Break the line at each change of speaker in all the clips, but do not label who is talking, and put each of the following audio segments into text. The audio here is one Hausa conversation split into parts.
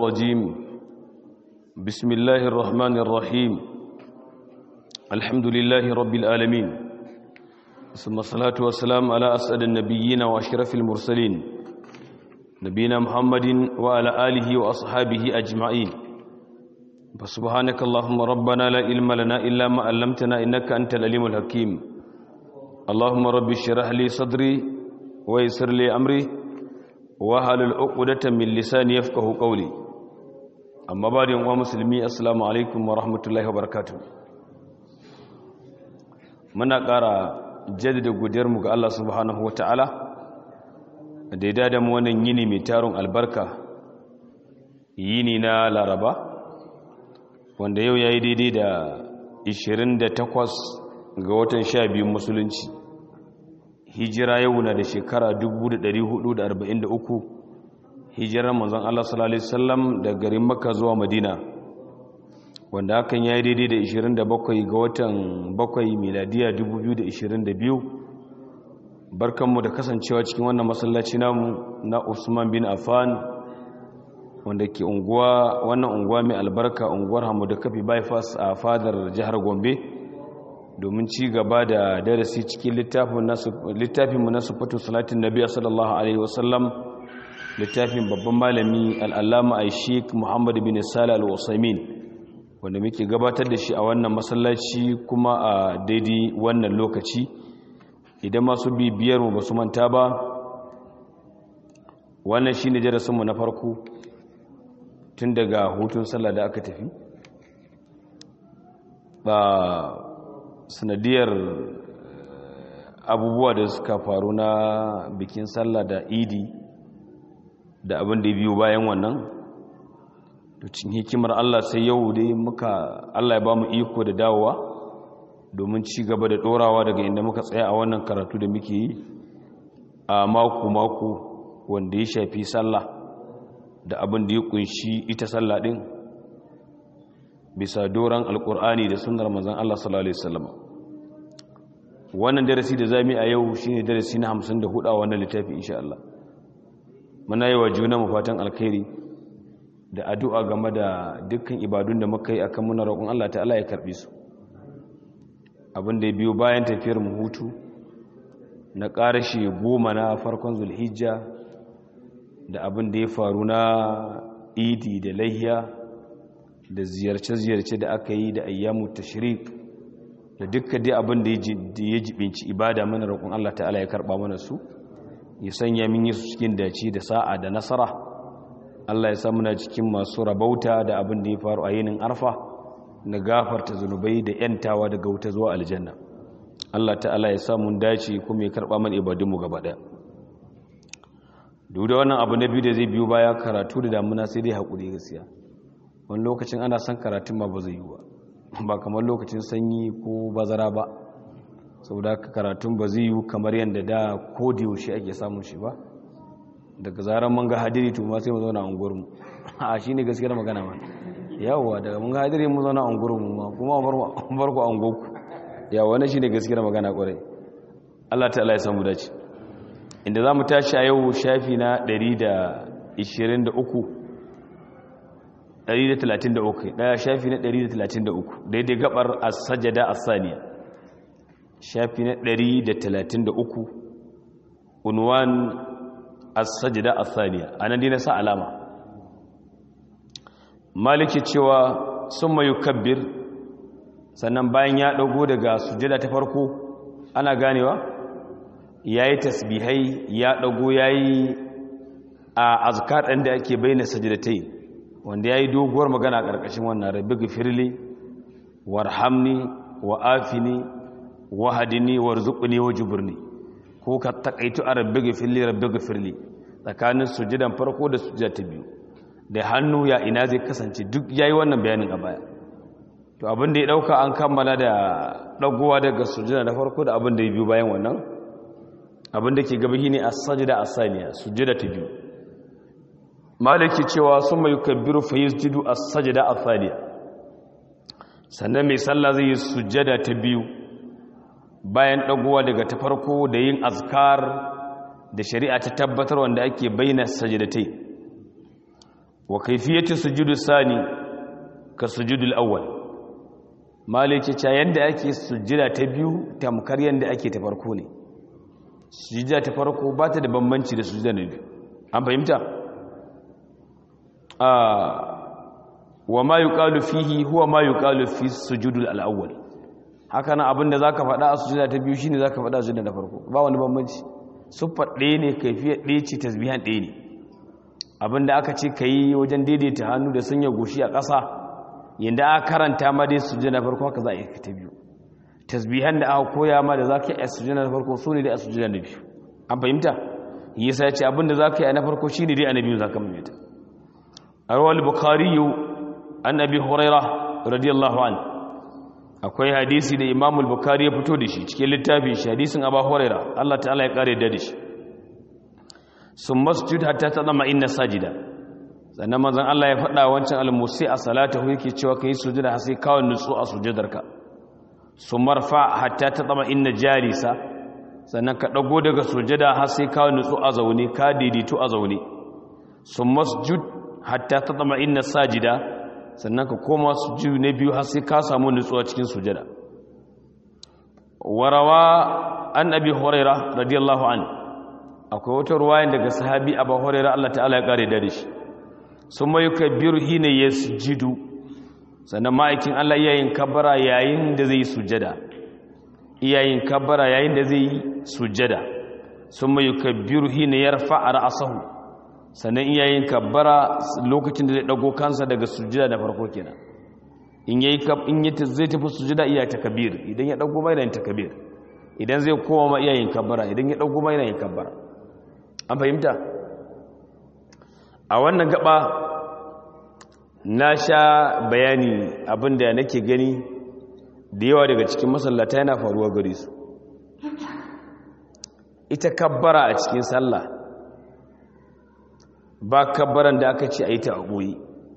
الرجيم بسم الله الرحمن الرحيم الحمد لله رب العالمين ثم الصلاة والسلام على أسعد النبيين وأشرف المرسلين نبينا محمد وعلى آله وأصحابه أجمعين فسبحانك اللهم ربنا لا علم لنا إلا ما علمتنا إنك أنت العليم الحكيم اللهم رب اشرح لي صدري ويسر لي أمري wahalul uqdatan min lisani yafqahu qawli amma ba'da yan musulmi assalamu alaikum wa rahmatullahi wa barakatuh muna ƙara jaddada godiyar mu ga Allah subhanahu wataala da ya dada mu wannan yini mai tarun albarka yini na Laraba wanda yau yayi daidai da 28 ga watan 12 musulunci hijira yau na da shekara 1443 hijirar manzon Allah sallallahu alaihi wasallam daga garin Makka zuwa Madina wanda hakan yayi daidai da 27 ga watan 7 miladiya 2022 barkanmu da kasancewa cikin wannan masallaci namu na Usman bin Affan wanda ke unguwa wannan unguwa mai albarka unguwar Hamudu Kafi bypass a fadar jihar Gombe domin ci gaba da darasi cikin littafinmu na sufatu salatin nabi sallallahu alaihi wasallam littafin babban malami al'allama a sheik muhammadu bin sala al'usamin wanda muke gabatar da shi a wannan masallaci kuma a daidai wannan lokaci idan masu bibiyarmu ba su manta ba wannan shi ne darasinmu na farko tun daga hutun sallah da aka tafi ba sanadiyar abubuwa da suka faru na bikin sallah da idi da abin da biyu bayan wannan cin hikimar Allah sai yau dai muka Allah ya ba mu iko da dawowa domin ci gaba da dorawa daga inda muka tsaya a wannan karatu da muke yi a mako-mako wanda ya shafi sallah da abin da ya kunshi ita sallah din bisa doron alkur'ani da sunnar manzon Allah sallallahu alaihi wasallam wannan darasi da zamu a yau shine darasi na 54 a wannan littafi insha Allah muna yi wa juna mu fatan alkhairi da addu'a game da dukkan ibadun da muka yi akan muna roƙon Allah ta'ala ya karbe su abin da ya biyo bayan tafiyar mu hutu na ƙarashi goma na farkon zulhijja da abin da ya faru na idi da lahiya da ziyarce-ziyarce da aka yi da ayyamu tashrik da dukkan dai abin da ya jibinci ibada mana roƙon Allah ta'ala ya karɓa mana su ya sanya min yi su cikin dace da sa'a da nasara Allah ya sa muna cikin masu rabauta da abin da ya faru a yinin arfa na gafarta zunubai da yantawa daga wuta zuwa aljanna Allah ta'ala ya sa mun dace kuma ya karɓa mana ibadunmu gaba ɗaya duk da wannan abu na biyu da zai biyo baya karatu da damuna sai dai haƙuri gaskiya wani lokacin ana son karatun ma ba zai yi ba ba kamar lokacin sanyi ko bazara ba saboda haka karatun ba zai yi kamar yadda da ko da yaushe ake samun shi ba daga zaran mun ga hadiri to ma sai mu zauna a unguwar mu a shine gaskiyar magana ma yawa daga mun ga hadiri mu zauna a unguwar mu ma kuma bar ku a unguwar ku yawa wannan shine gaskiyar magana kwarai Allah ta'ala ya samu dace inda zamu tashi a yau shafi na 123 133 daya shafi na 133 daidai gabar as-sajada as-saniya shafi na 133 unwan as-sajada as-saniya anan dai na sa alama maliki cewa summa yukabbir sannan bayan ya dago daga sujada ta farko ana ganewa yayi tasbihai ya dago yayi a azkar ɗin da ake bayyana sajdatai wanda ya yi doguwar magana a ƙarƙashin wannan rabbi gafirli warhamni wa afini wa hadini warzuqni wa juburni ko ka takaitu a rabbi gafirli rabbi gafirli tsakanin sujudan farko da sujada ta biyu da hannu ya ina zai kasance duk yayi wannan bayanin a baya to abin da ya dauka an kammala da dagowa daga sujada na farko da abin da ya biyu bayan wannan abin da ke gaba shine as-sajda as-saniya sujada ta biyu maliki cewa sun mai kabbiru fa yi sujudu a sajada a thaniya sannan mai sallah zai yi sujada ta biyu bayan ɗagowa daga ta farko da yin azkar da shari'a ta tabbatar wanda ake bayyana sajadatai wa kaifiyatu sujudu sani ka sujudul awwal malike cha yanda ake sujjada ta biyu tamkar yanda ake ta farko ne sujjada ta farko ba ta da bambanci da sujjada na biyu an fahimta a wa ma yuqalu fihi huwa ma yuqalu fi sujudul al-awwal haka nan abinda zaka faɗa a sujjada ta biyu shine zaka faɗa a sujjada ta farko ba wani bambanci siffar ɗaya ne kaifiyar ɗaya ce tasbihan ɗaya ne abinda aka ce kai wajen daidaita hannu da sanya goshi a ƙasa yanda aka karanta ma dai sujjada na farko haka za a yi ta biyu tasbihan da aka koya ma da zaka yi a sujjada na farko sune dai a sujjada na biyu an fahimta yasa ya ce abinda zaka yi a na farko shine dai a na biyu zaka maimaita arwal bukhari an abi huraira radiyallahu an akwai hadisi da imam al-bukhari ya fito da shi cikin littafin shi hadisin abu huraira Allah ta'ala ya kare da shi sun masjid hatta tadama inna sajida sannan manzon Allah ya faɗa wancan al-musi a salatahu yake cewa kai sujuda har sai kawai nutsu a sujudarka sun marfa hatta tadama inna jarisa sannan ka dago daga sujada har sai kawai nutsu a zaune ka daidaito a zaune sun masjid hatta tadama inna sajida sannan ka koma sujudu na biyu har sai ka samu nutsuwa cikin sujada warawa an abi huraira radiyallahu an akwai wata ruwayan daga sahabi abu huraira Allah ta'ala ya kare da shi sun mai kabbiru hina yasjudu sannan ma'aikin Allah yayin kabbara yayin da zai sujada iyayin kabbara yayin da zai sujada sun mai kabbiru hina yarfa ra'sahu sannan iyayin kabbara lokacin da zai dago kansa daga sujada da farko kenan in yayi in yi zai tafi sujada iya takbir idan ya dago mai da takbir idan zai koma ma iyayin kabbara idan ya dago mai da yin kabbara an fahimta a wannan gaba na sha bayani abinda nake gani da yawa daga cikin masallata yana faruwa gare su ita kabbara a cikin sallah ba kabbaran da aka ce a yi ta a ɓoye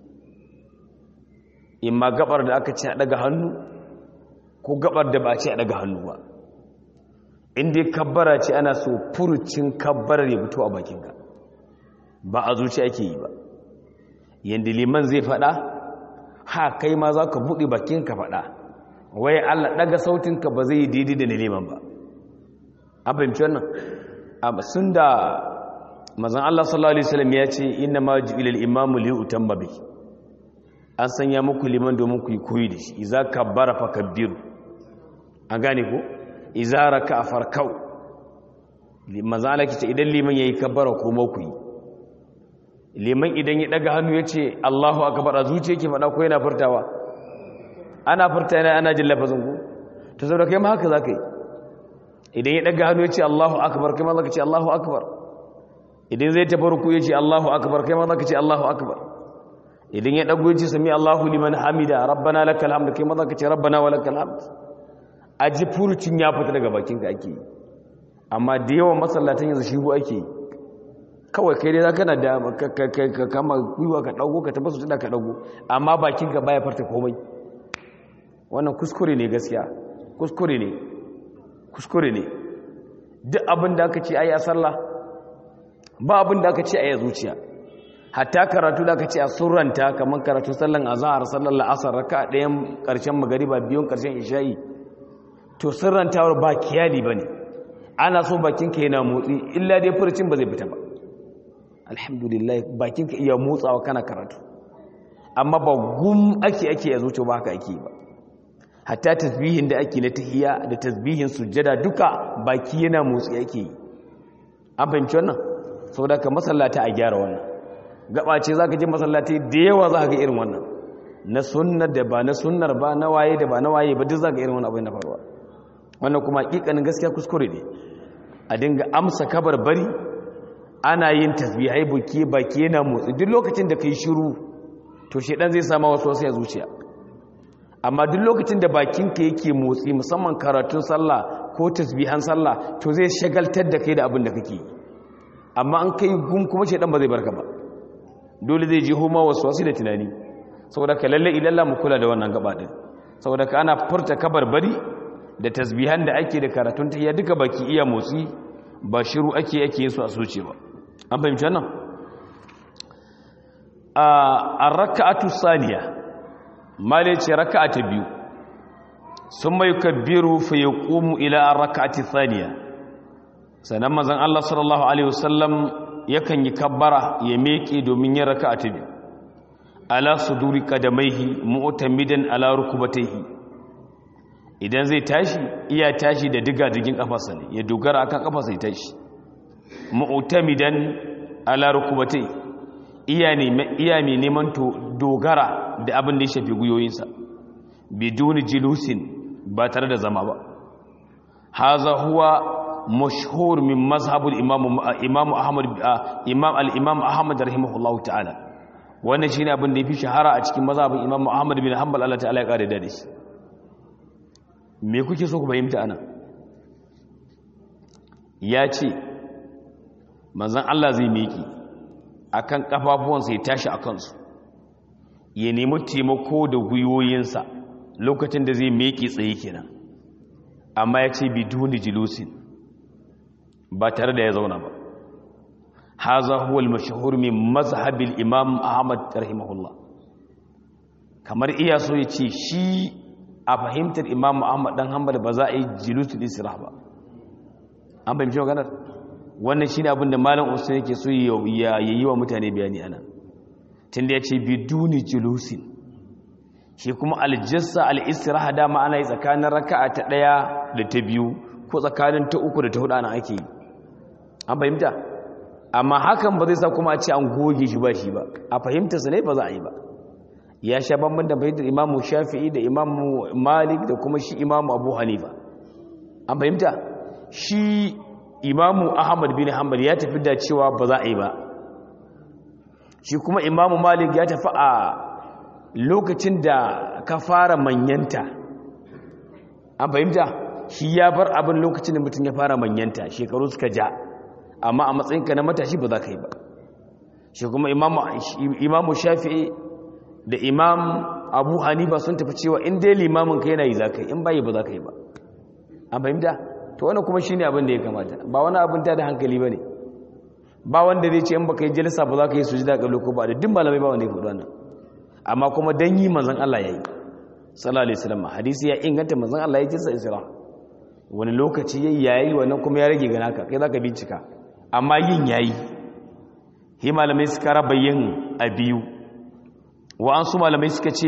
imma gabar da aka ce a ɗaga hannu ko gabar da ba a ce a ɗaga hannu ba inda kabbara ce ana so furucin kabbarar ya fito a bakinka ba a zuci ake yi ba yadda liman zai faɗa ha kai ma za ka buɗe bakinka faɗa wai allah ɗaga sautinka ba zai yi daidai da na liman ba an fahimci wannan sun da mazan Allah sallallahu Alaihi wasallam ya ce inna ma ji'ilal imamu li utamma bi an sanya muku liman domin ku yi koyi da shi iza kabbara fa kabbiru an gane ko iza raka farkau mazan Allah ce idan liman yayi kabbara ko ma ku yi liman idan ya daga hannu ya ce Allahu akbar a zuciya yake faɗa ko yana furtawa ana furta yana ana jin lafazin ku to saboda kai ma haka zaka yi idan ya daga hannu ya ce Allahu akbar kai ma zaka ce Allahu akbar idan zai tafi ruku ya ce Allahu akbar kai ma zaka ce Allahu akbar idan ya dago ya ce sami Allahu liman hamida rabbana lakal hamd kai ma zaka ce rabbana wa lakal hamd aji furucin ya fita daga bakin ka ake amma da yawan masallatan yanzu shi ake kawai kai dai zaka na da ka kama gwiwa ka dago ka tabbata su ka dago amma bakin ka baya farta komai wannan kuskure ne gaskiya kuskure ne kuskure ne duk abin da aka ce ayi a sallah ba abin da aka ce a yi zuciya hatta karatu da aka ce a surranta kamar karatu sallan azahar sallan la'asar raka ɗayan ƙarshen magariba biyun ƙarshen isha'i to sirrantawar ba kiyali ba ne ana so bakinka yana motsi illa dai furcin ba zai fita ba alhamdulillah bakinka iya motsawa kana karatu amma ba gum ake ake a zuciya ba haka ake ba hatta tasbihin da ake na tahiya da tasbihin sujjada duka baki yana motsi ake yi an fahimci wannan sau da ka masallata a gyara wannan gaba ce za ka ji masallata da yawa za ka ga irin wannan na sunnar da ba na sunnar ba na waye da ba na waye ba duk za ka irin wani abin na faruwa wannan kuma hakikanin gaskiya kuskure ne a dinga amsa kabar bari ana yin tasbihai buki baki yana motsi duk lokacin da kai shiru to shedan zai sama wasu wasu ya zuciya amma duk lokacin da bakinka yake motsi musamman karatun sallah ko tasbihan sallah to zai shagaltar da kai da abin da kake yi amma an kai gum kuma shedan ba zai barka ba dole zai ji homa wasu wasu da tunani saboda ka lalle ilalla mu kula da wannan gaba din saboda ka ana furta kabarbari da tasbihan da ake da karatun tahiyya duka baki iya motsi ba shiru ake ake yin su a soce ba an fahimci wannan a raka'atu saniya male ce raka'a ta biyu sun mai kabbiru fa ya ƙumu ila a raka'ati saniya sannan mazan Allah sallallahu Alaihi wasallam yakan yi kabbara ya meke domin yin raka'a ta biyu ala su duri kadamaihi mu'tamidan ala rukubataihi idan zai tashi iya tashi da diga digin kafarsa ne ya dogara akan kafarsa ya tashi mu'tamidan ala rukubataihi iya ne iya mai neman to dogara da abin da ya shafi guyoyinsa biduni jilusin ba tare da zama ba haza huwa mashhur min mazhabul imam imam ahmad imam al-imam ahmad rahimahullahu ta'ala wannan shine abin da yafi shahara a cikin mazhabin imam ahmad bin hanbal Allah ta'ala ya kare da shi me kuke so ku fahimta ana ya ce manzon Allah zai miki akan kafafuwansa ya tashi a kansu ya nemi taimako da gwiwoyinsa lokacin da zai meki tsaye kenan amma ya ce biduni jilusin ba tare da ya zauna ba haza huwa al-mashhur min mazhabil imam ahmad rahimahullah kamar iya so ya ce shi a fahimtar imam ahmad dan hanbal ba za a yi jilusul isra ba an fahimci maganar wannan shine abin da malam usain yake so ya yi wa mutane bayani anan tunda ya ce biduni jilusin shi kuma aljissa al'istiraha dama ana yi tsakanin raka'a ta ɗaya da ta biyu ko tsakanin ta uku da ta hudu ana ake yi an fahimta amma hakan ba zai sa kuma a ce an goge shi ba shi ba a fahimtarsa ne ba za a yi ba ya sha bambam da fahimtar imamu shafi'i da imamu malik da kuma shi imamu abu hanifa an fahimta shi imamu ahmad bin hanbal ya tafi da cewa ba za a yi ba shi kuma imamu malik ya tafi a lokacin da ka fara manyanta an fahimta shi ya bar abin lokacin da mutum ya fara manyanta shekaru suka ja amma a matsayinka na matashi ba za ka yi ba shi kuma imamu shafi'i da imam abu hanifa sun tafi cewa in dai limamin ka yana yi za ka yi in bayi ba za ka yi ba an fahimta to wani kuma shi ne abin da ya kamata ba wani abin ta da hankali ba ne ba wanda zai ce in baka yi jalisa ba za ka yi su ji da ko ba da duk malamai ba wanda ya faɗi wannan amma kuma dan yi manzon Allah yayi sallallahu alaihi wasallam hadisi ya inganta manzon Allah ya jinsa isra wani lokaci yayi yayi wannan kuma ya rage gana ka kai zaka bincika amma yin yayi hi malamai suka raba yin a biyu wa an su malamai suka ce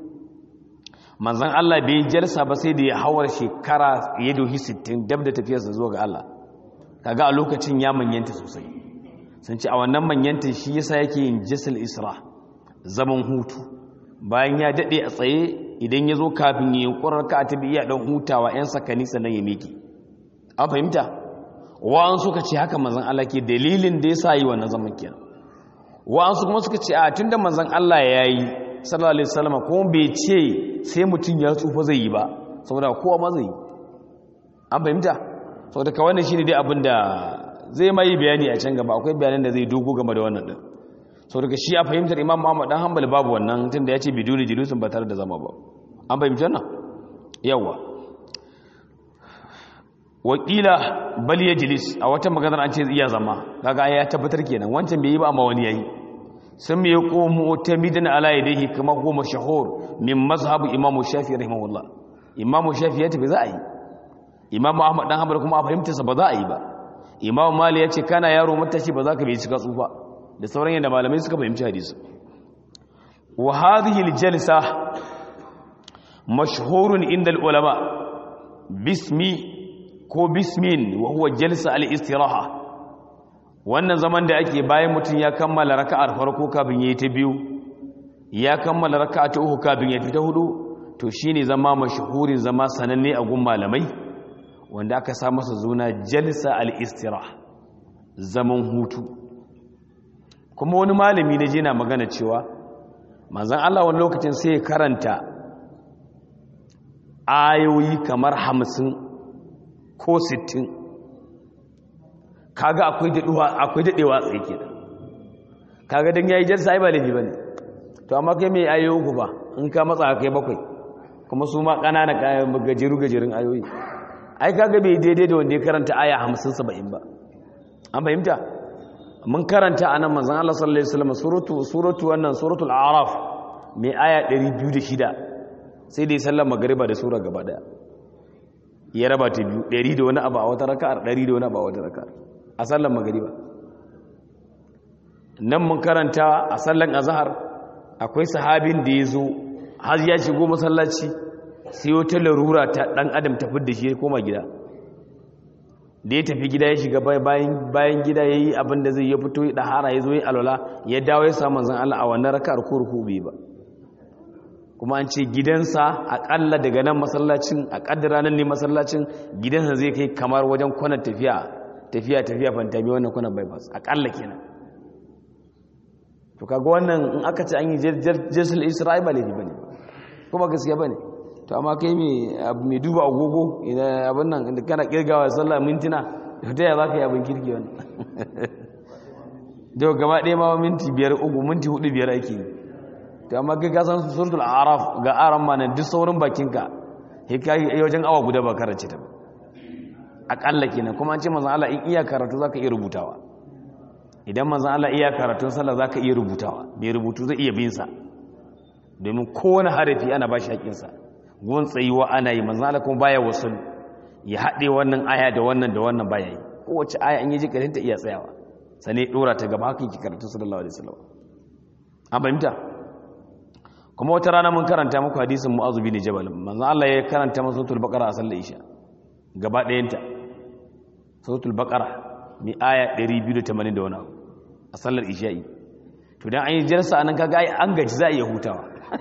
manzon Allah bai jalsa ba sai da ya hawar shekara ya dohi 60 dab da tafiyarsa zuwa ga Allah kaga a lokacin ya manyanta sosai sun ce a wannan manyanta shi yasa yake yin jisal isra zaman hutu bayan ya daɗe a tsaye idan ya zo kafin yi ƙurar ka a tabi iya ɗan hutawa 'yan sakani sannan ya miki an fahimta wa'an suka ce haka manzan Allah ke dalilin da ya sa yi wannan zaman kenan wa'an su kuma suka ce a tun da manzan Allah ya yi sallallahu alaihi wasallam kuma bai ce sai mutum ya tsufa zai yi ba saboda kowa ma zai yi an fahimta saboda ka wannan shine dai abin da zai mai bayani a can gaba akwai bayanan da zai dogo game da wannan din sau daga shi a fahimtar imam muhammad dan hanbali babu wannan tun da ya ce biduni jilusun ba tare da zama ba an fahimci wannan yawa wakila bal ya jilis a wata maganar an ce iya zama kaga ya tabbatar kenan wancan bai yi ba amma wani yayi sun mai komo ta midan ala yadayhi kama ko mashahur min mazhabu imam shafi rahimahullah imam shafi ya tafi za a yi imam ahmad dan hanbali kuma a fahimtarsa ba za a yi ba imam mali ya ce kana yaro matashi ba za ka bai cika tsufa da sauran yadda malamai suka fahimci hadisi wa hadhihi aljalsa mashhurun inda ulama bismi ko bismin wa huwa jalsa al-istiraha wannan zaman da ake bayan mutum ya kammala raka'ar farko kafin yayi ta biyu ya kammala raka'a ta uku kafin ya fita hudu to shine zama mashhurin zama sananne a gun malamai wanda aka sa masa zuna jalsa al-istiraha zaman hutu kuma wani malami na je na magana cewa manzan Allah wani lokacin sai ya karanta ayoyi kamar hamsin ko sittin kaga akwai daɗewa tsaye ke kaga don ya yi jarsa ai ba laifi ba ne to amma kai mai ayoyi uku ba in ka matsa kai bakwai kuma su ma ƙanana gajeru-gajerun ayoyi ai kaga bai daidai da wanda ya karanta aya hamsin saba'in ba an fahimta mun karanta anan manzon Allah sallallahu alaihi wasallam suratu suratu wannan suratul a'raf mai aya 206 sai dai sallar magriba da sura gaba daya ya raba ta biyu 100 da wani abu a wata raka'ar 100 da wani abu a wata raka'ar a sallar magriba nan mun karanta a sallar azhar akwai sahabin da ya zo har ya shigo masallaci sai wata larura ta dan adam ta fidda shi ya koma gida da ya tafi gida ya shiga bayan gida ya yi abin da zai ya fito ya ɗahara ya zo ya alwala ya dawo ya samu zan Allah a wannan raka'ar ko ruku bai ba kuma an ce gidansa aƙalla daga nan masallacin a ƙaddara nan ne masallacin gidansa zai kai kamar wajen kwanan tafiya tafiya tafiya fantami wannan kwanan bypass aƙalla kenan to kaga wannan in aka ce an yi jesul isra'i ba laifi bane kuma gaskiya bane to amma kai mai duba agogo idan abin nan da kana kirgawa sallah mintuna ta yaya za ka yi abin kirki wani da gaba ɗaya ma minti biyar uku minti hudu biyar ake yi to amma kai ka san suratul araf ga aran ma nan duk saurin bakinka yi wajen awa guda ba karance ta ba aƙalla kenan kuma an ce manzan Allah in iya karatu za ka iya rubutawa idan manzan Allah iya karatun sallah za ka iya rubutawa mai rubutu zai iya binsa domin kowane harafi ana ba shi haƙinsa gun tsayuwa ana yi manzan Allah kuma baya wasu ya haɗe wannan aya da wannan da wannan baya yi kowace aya an yi ji ta iya tsayawa sane ɗora ta gaba haka yake karatu sallallahu alaihi wasallam an fahimta kuma wata rana mun karanta muku hadisin mu'azu bin jabal manzan Allah ya karanta masa suratul baqara a sallar isha gaba ɗayanta suratul baqara mai aya 280 da wani a sallar isha'i to dan an yi jarsa anan kaga ai an gaji za a iya hutawa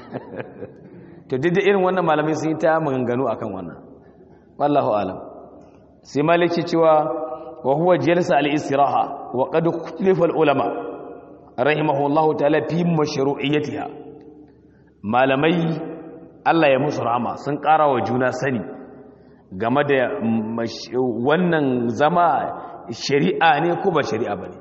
to duk da irin wannan malamai sun yi ta maganganu akan wannan wallahu alam sai maliki cewa wa huwa jalsa al-istiraha wa qad ikhtalafa al-ulama rahimahullahu ta'ala fi mashru'iyyatiha malamai Allah ya musu rahama sun ƙara wa juna sani game da wannan zama shari'a ne ko ba shari'a bane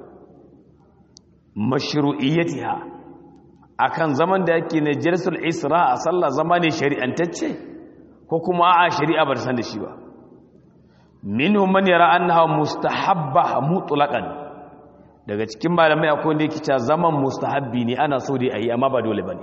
mashru'iyyatiha akan zaman da yake na jalsul isra a sallah zama ne shari'antacce ko kuma a shari'a bar san da shi ba minhum man yara annaha mustahabba mutlaqan daga cikin malamai akwai wanda yake cewa zaman mustahabbi ne ana so dai ayi amma ba dole bane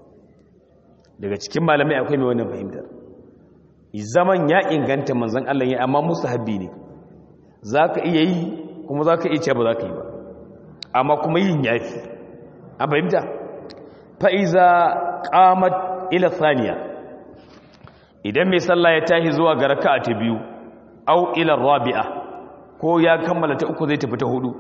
daga cikin malamai akwai mai wannan fahimtar zaman ya inganta manzon Allah ya amma mustahabbi ne zaka iya yi kuma zaka iya cewa ba zaka yi ba amma kuma yin yafi an fahimta fa'iza ƙamat ila saniya idan mai sallah ya tashi zuwa ga raka'a ta biyu au ila rabi'a ko ya kammala ta uku zai tafi ta hudu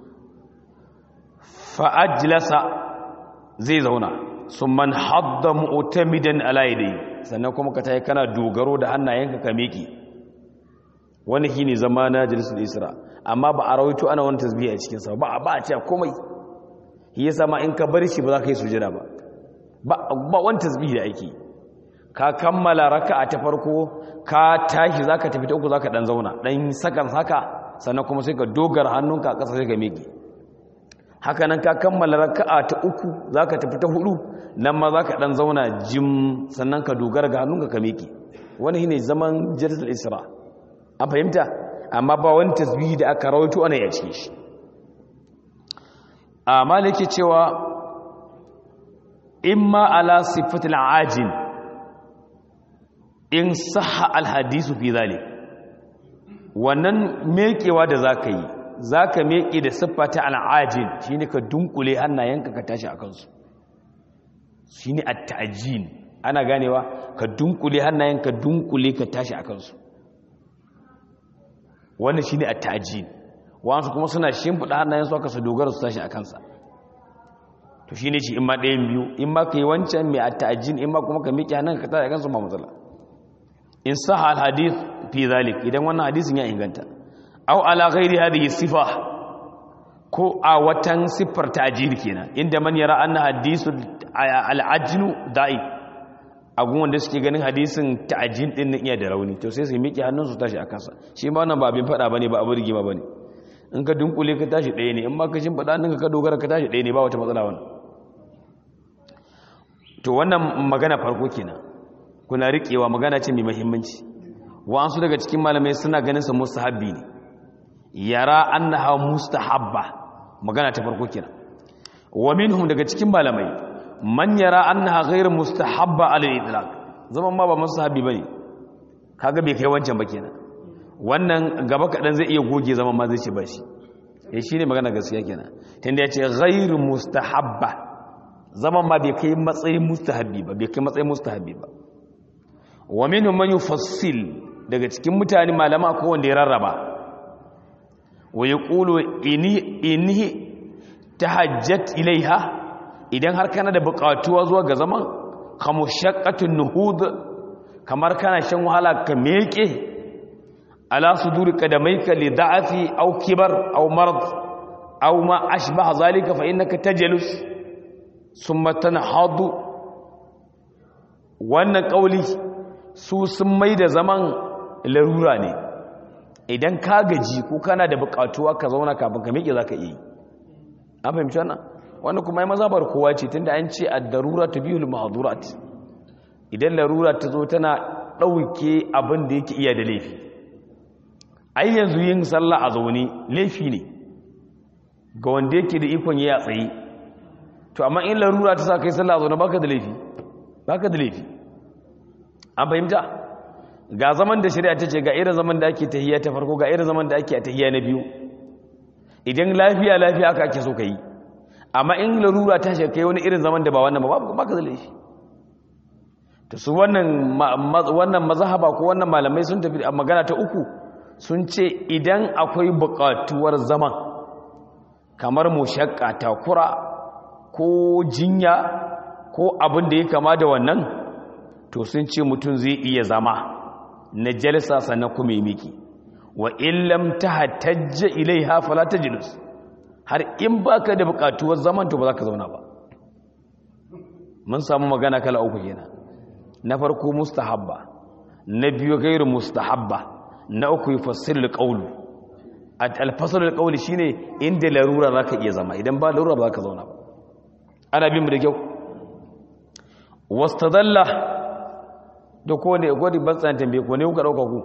fa'ajilasa zai zauna sun man hadda mu'tamidan ala yadayhi sannan kuma ka tayi kana dogaro da hannayenka ka miƙe wani shine zama na jalisul isra amma ba a rawaito ana wani tasbihi a cikin sa ba ba a cewa komai shi yasa ma in ka bar shi ba za ka yi sujada ba ba wani tasbihi da ake ka kammala raka'a ta farko ka tashi zaka tafi ta uku zaka dan zauna dan sakan haka sannan kuma sai ka dogara hannunka a ƙasa sai ka miƙe haka nan ka kammala raka'a ta uku zaka tafi ta hudu nan ma zaka dan zauna jim sannan ka dogara ga hannunka ka miƙe wani shine zaman jalsatul isra an fahimta amma ba wani tasbihi da aka rawaito ana ya cikin shi a maliki cewa imma ala sifatil ajin in sahha alhadisu fi zalik wannan mekewa da zaka yi zaka meke da siffata al'ajin shine ka dunkule hannayenka ka tashi akan su shine at-ta'jin ana ganewa ka dunkule hannayenka dunkule ka tashi akan su wannan shine at-ta'jin wasu kuma suna shimfiɗa hannayen su aka su dogara su tashi a kansa to shi ne shi in ma ɗayan biyu in ma ka yi wancan mai atta'ajin in ma kuma ka miƙe hannun ka tashi a kansu ba matsala in saha al-hadith fi zalik idan wannan hadisin ya inganta aw ala ghairi hadhihi sifa ko a watan siffar ta'jil kenan inda man yara anna hadisu al-ajnu da'i agun wanda suke ganin hadisin ta'jil din nan iya da rauni to sai su miƙe hannun su tashi a kansa shi ma wannan ba abin faɗa bane ba abu rigima bane in ka dunkule ka tashi ɗaya ne in ma ka shimfiɗa ninka ka dogara ka tashi ɗaya ne ba wata matsala wani to wannan magana farko kenan kuna riƙewa magana ce mai mahimmanci wa'ansu daga cikin malamai suna ganin sa mustahabbi ne yara annaha mustahabba magana ta farko kenan wa minhum daga cikin malamai man yara annaha ghayr mustahabba ala al-itlaq zaman ma ba mustahabi bane kaga bai kai wancan ba kenan wannan gaba kadan zai iya goge zaman ma zai ce ba shi eh shine magana gaskiya kenan tunda yace ghayr mustahabba zaman ma bai kai matsayin mustahabi ba bai kai matsayin mustahabi ba wa minhum man yufassil daga cikin mutane malama ko wanda ya rarraba wa yaqulu inni inni tahajjat ilaiha idan har kana da buƙatuwa zuwa ga zaman kamushaqqatun nuhud kamar kana shan wahala ka meke ala suduri qadamaika li da'afi aw kibar aw marad aw ma ashbaha zalika fa innaka tajlus thumma tanhadu wannan kauli su sun mai da zaman larura ne idan ka gaji ko kana da buƙatuwa ka zauna kafin ka meke zaka iya yi an fahimci wannan wanda kuma yi mazabar kowa ce tunda an ce a darura ta biyu ma'adurat idan larura ta zo tana ɗauke abin da yake iya da laifi ai yanzu yin sallah a zaune laifi ne ga wanda yake da ikon yi a tsaye to amma in larura ta sa kai sallah a zaune baka da laifi baka da laifi an fahimta ga zaman da shari'a ta ce ga irin zaman da ake tahiyya ta farko ga irin zaman da ake a tahiyya na biyu idan lafiya lafiya aka ake so ka yi amma in larura ta shi kai wani irin zaman da ba wannan ba ba ka zale shi ta su wannan mazahaba ko wannan malamai sun tafi a magana ta uku sun ce idan akwai buƙatuwar zaman kamar mushakka takura ko jinya ko abin da ya kama da wannan to sun ce mutum zai iya zama na jalsa sannan kuma yi miki wa illam tahtajja ilaiha fala tajlus har in baka da bukatuwar zaman to ba za ka zauna ba mun samu magana kala uku kenan na farko mustahabba na biyu gairu mustahabba na uku yufassir alqawl al-fasl alqawl shine inda larura zaka iya zama idan ba larura ba za ka zauna ba ana bin mu da kyau wastadalla da ko ne godi ban tsan tambaye ko ne kuka dauka ku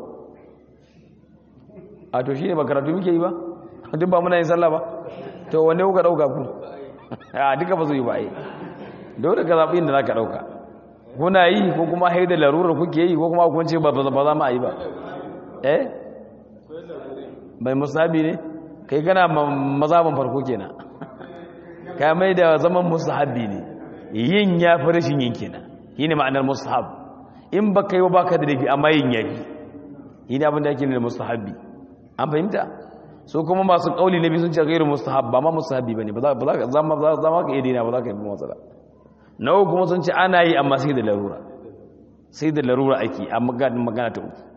a to shine ba karatu muke yi ba duk ba muna yin sallah ba to wanne kuka dauka ku a duka ba su yi ba ai dole ka zabi inda zaka dauka kuna yi ko kuma haida larurar kuke yi ko kuma kun ce ba ba za mu yi ba eh bai musabi ne kai kana mazaban farko kenan ka mai da zaman musahabi ne yin ya fi rashin yin kenan shine ma'anar musahab in ba kai ba ka da dafi amma yin yafi shine abin da ake ne da musahabi an fahimta so kuma masu kauli na biyu sun ce gairu mustahab ba ma mustahabi bane ba za ka zama za ma ka iya dina ba za ka yi matsala na uku kuma sun ce ana yi amma sai da larura sai da larura ake a magana ta uku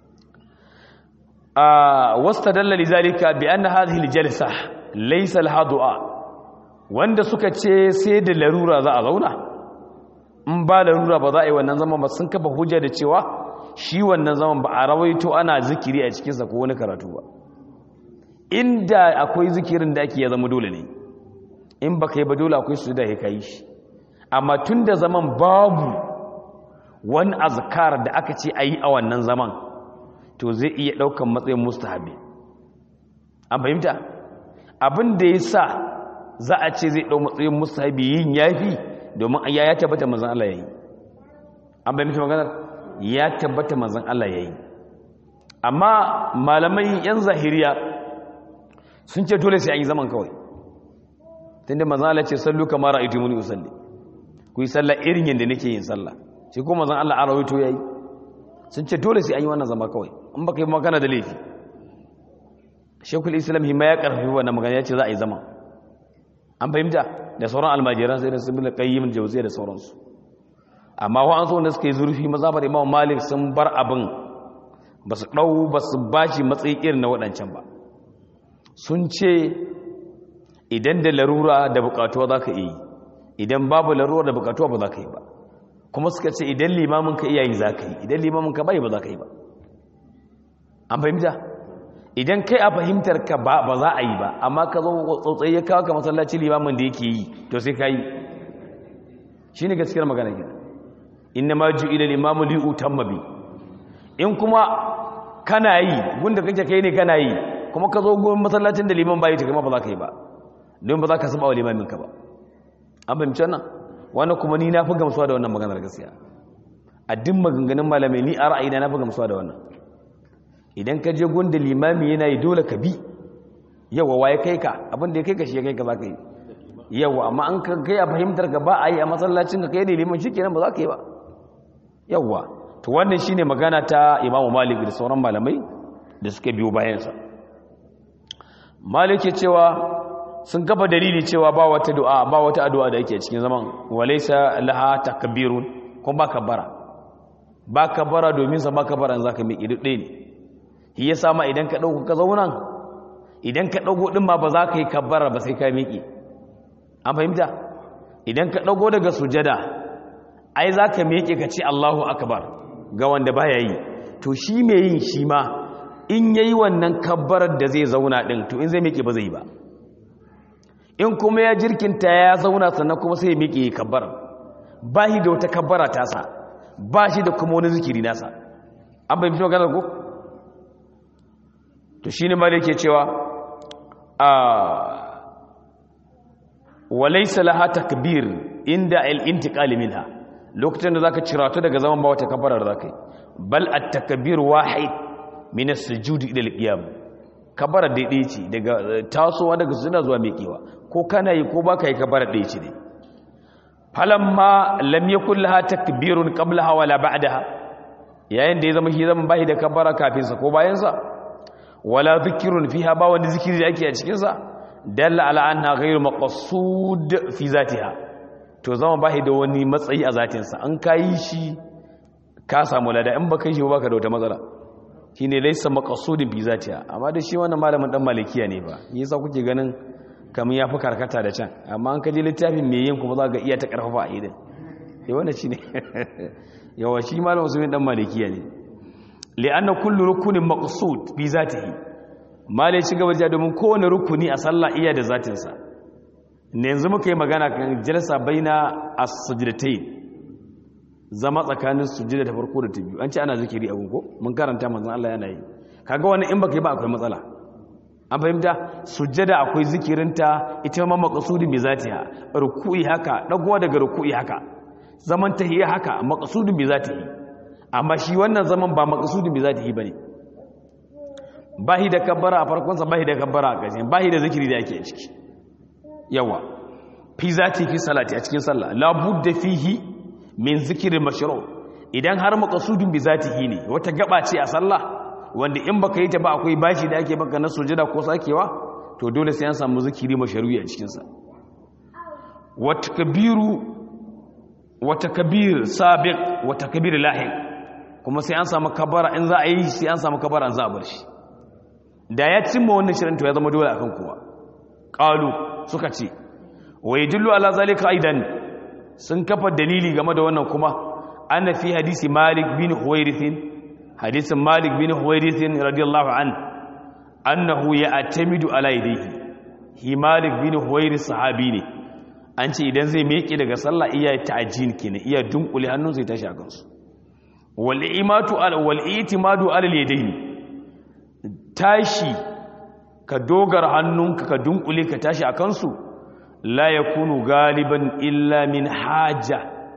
a wasta dallali zalika bi anna hadhihi aljalsa laysa laha du'a wanda suka ce sai da larura za a zauna in ba larura ba za a yi wannan zaman ba sun kafa hujja da cewa shi wannan zaman ba a rawaito ana zikiri a cikinsa ko wani karatu ba inda akwai zikirin da ake ya zama dole ne in ba kai ba dole akwai su da ya yi shi amma tun da zaman babu wani azkar da aka ce a yi a wannan zaman to zai iya ɗaukan matsayin mustahabi an fahimta abin da ya sa za a ce zai ɗau matsayin mustahabi yin yafi domin ya ya tabbata mazan Allah ya yi an fahimta maganar ya tabbata mazan Allah ya yi amma malamai yan zahiriya sun ce dole sai an yi zaman kawai tunda manzon Allah ce sallu kama ra'aytu muni usalli ku yi sallah irin yanda nake yin sallah shi ko manzon Allah a rawaito yayi sun ce dole sai an yi wannan zama kawai in baka yi magana da laifi Sheikhul Islam himma ya karfafi wannan magana yace za a yi zama an fahimta da sauran almajiran sai da su bin qayyim jawziya da sauransu amma wa an so wanda suka yi zurfi mazhabar Imam Malik sun bar abin ba su dau ba su bashi matsayi irin na waɗancan ba sun ce idan da larura da bukatuwa za ka yi idan babu larura da bukatuwa ba za ka yi ba kuma suka ce idan limamin ka iyayi za ka yi idan limamin ka bai ba za ka yi ba an fahimta idan kai a fahimtar ka ba ba za a yi ba amma ka zo tsotsai ya kawo ka masallaci limamin da yake yi to sai ka yi shi ne gaskiyar magana gina inna ma ju ila limamu li utamma bi in kuma kana yi gunda kake kai ne kana yi kuma ka zo gurin masallacin da liman bayi ta kama ba za ka yi ba don ba za ka saba wa limamin ka ba an fahimci wannan wannan kuma ni na fi gamsuwa da wannan maganar gaskiya a duk maganganun malamai ni a ra'ayina na fi gamsuwa da wannan idan ka je gunda limami yana yi dole ka bi yawa waye kai ka abin da ya kai ka shi ya kai ka za ka yi yawa amma an ka kai a fahimtar ka ba a yi a masallacin ka kai ne liman shi kenan ba za ka yi ba yawa to wannan shine magana ta imamu malik da sauran malamai da suka biyo bayansa malik cewa sun kafa dalili cewa ba wata du'a ba wata addu'a da yake cikin zaman walaysa laha takbirun ko ba kabbara ba kabbara domin sa ba kabbaran zaka miƙi duk ɗaya ne shi yasa ma idan ka dauko ka zauna idan ka dago din ma ba za ka yi kabbara ba sai ka miƙi an fahimta idan ka dago daga sujada ai za ka miƙe ka ce Allahu akbar ga wanda baya yi to shi mai yin shi ma in yayi wannan kabbarar da zai zauna din to in zai miƙe ba zai ba in kuma ya jirkinta ya zauna sannan kuma sai ya miƙe kabbara ba shi da wata kabbara tasa ba shi da kuma wani zikiri nasa an bai fito ganar ko to shi ne mali ke cewa a walaisa laha takbir inda al-intiqal minha lokacin da zaka ciratu daga zaman ba wata kabbara da zaka yi bal at-takbir wahid min as-sujud ila al-qiyam kabbara daidai ce daga tasowa daga suna zuwa miƙewa ko kana yi ko baka yi kabbara ɗaya ce ne falamma lam yakul laha takbirun qablaha wala ba'daha yayin da ya zama shi zaman bai da kabbara kafin sa ko bayan sa wala dhikrun fiha ba wani zikiri da ake a cikin sa dalla ala anna ghayru maqsud fi zatiha to zama bai da wani matsayi a zatin sa an kai shi ka samu lada in baka yi shi baka da wata matsala shine laysa maqsudin fi zatiha amma da shi wannan malamin dan malikiya ne ba yasa kuke ganin kamar ya fi karkata da can amma an kaji littafin mai yin kuma za ga iya ta karfafa a idin ya wanda shi ne yawa shi malam musulmin dan malikiya ne li'anna kullu rukunin maqsud bi zatihi malai ci gaba da domin kowane rukuni a sallah iya da zatin sa ne yanzu muka yi magana kan jalsa baina as-sajdatayn zama tsakanin sujjada ta farko da ta biyu an ce ana zikiri a gungo mun karanta manzon Allah yana yi kaga wannan in baka yi ba akwai matsala an fahimta sujjada akwai zikirinta ita ma maqsudin bi zatiha ruku'i haka dagowa daga ruku'i haka zaman tahiyya haka maqsudin bi zatihi amma shi wannan zaman ba maqsudin bi zatihi bane bahi da kabbara a farkon sa bahi da kabbara a ƙarshen bahi da zikiri da yake ciki yawa fi zati fi salati a cikin sallah la budda fihi min zikri mashru idan har maqsudin bi zatihi ne wata gaba ce a sallah wanda in baka yi ta ba akwai bashi da ake baka na sujada ko sakewa to dole sai an samu zikiri masharu'i a cikin sa wa takbiru wa takbir sabiq wa takbir lahiq kuma sai an samu kabara in za a yi sai an samu kabara za a bar shi da ya cimma wannan shirin to ya zama dole akan kowa qalu suka ce wa yadullu ala zalika aidan sun kafa dalili game da wannan kuma anna fi hadisi malik bin huwairith hadisin malik bin huwairithin radiyallahu an annahu ya atamidu ala yadihi hi malik bin huwairith sahabi ne an ce idan zai meke daga sallah iya ta'jin kenan iya dunkule hannun sai tashi a kansu wal imatu al wal itimadu ala yadayn tashi ka dogara hannunka ka dunkule ka tashi a kansu la yakunu galiban illa min haja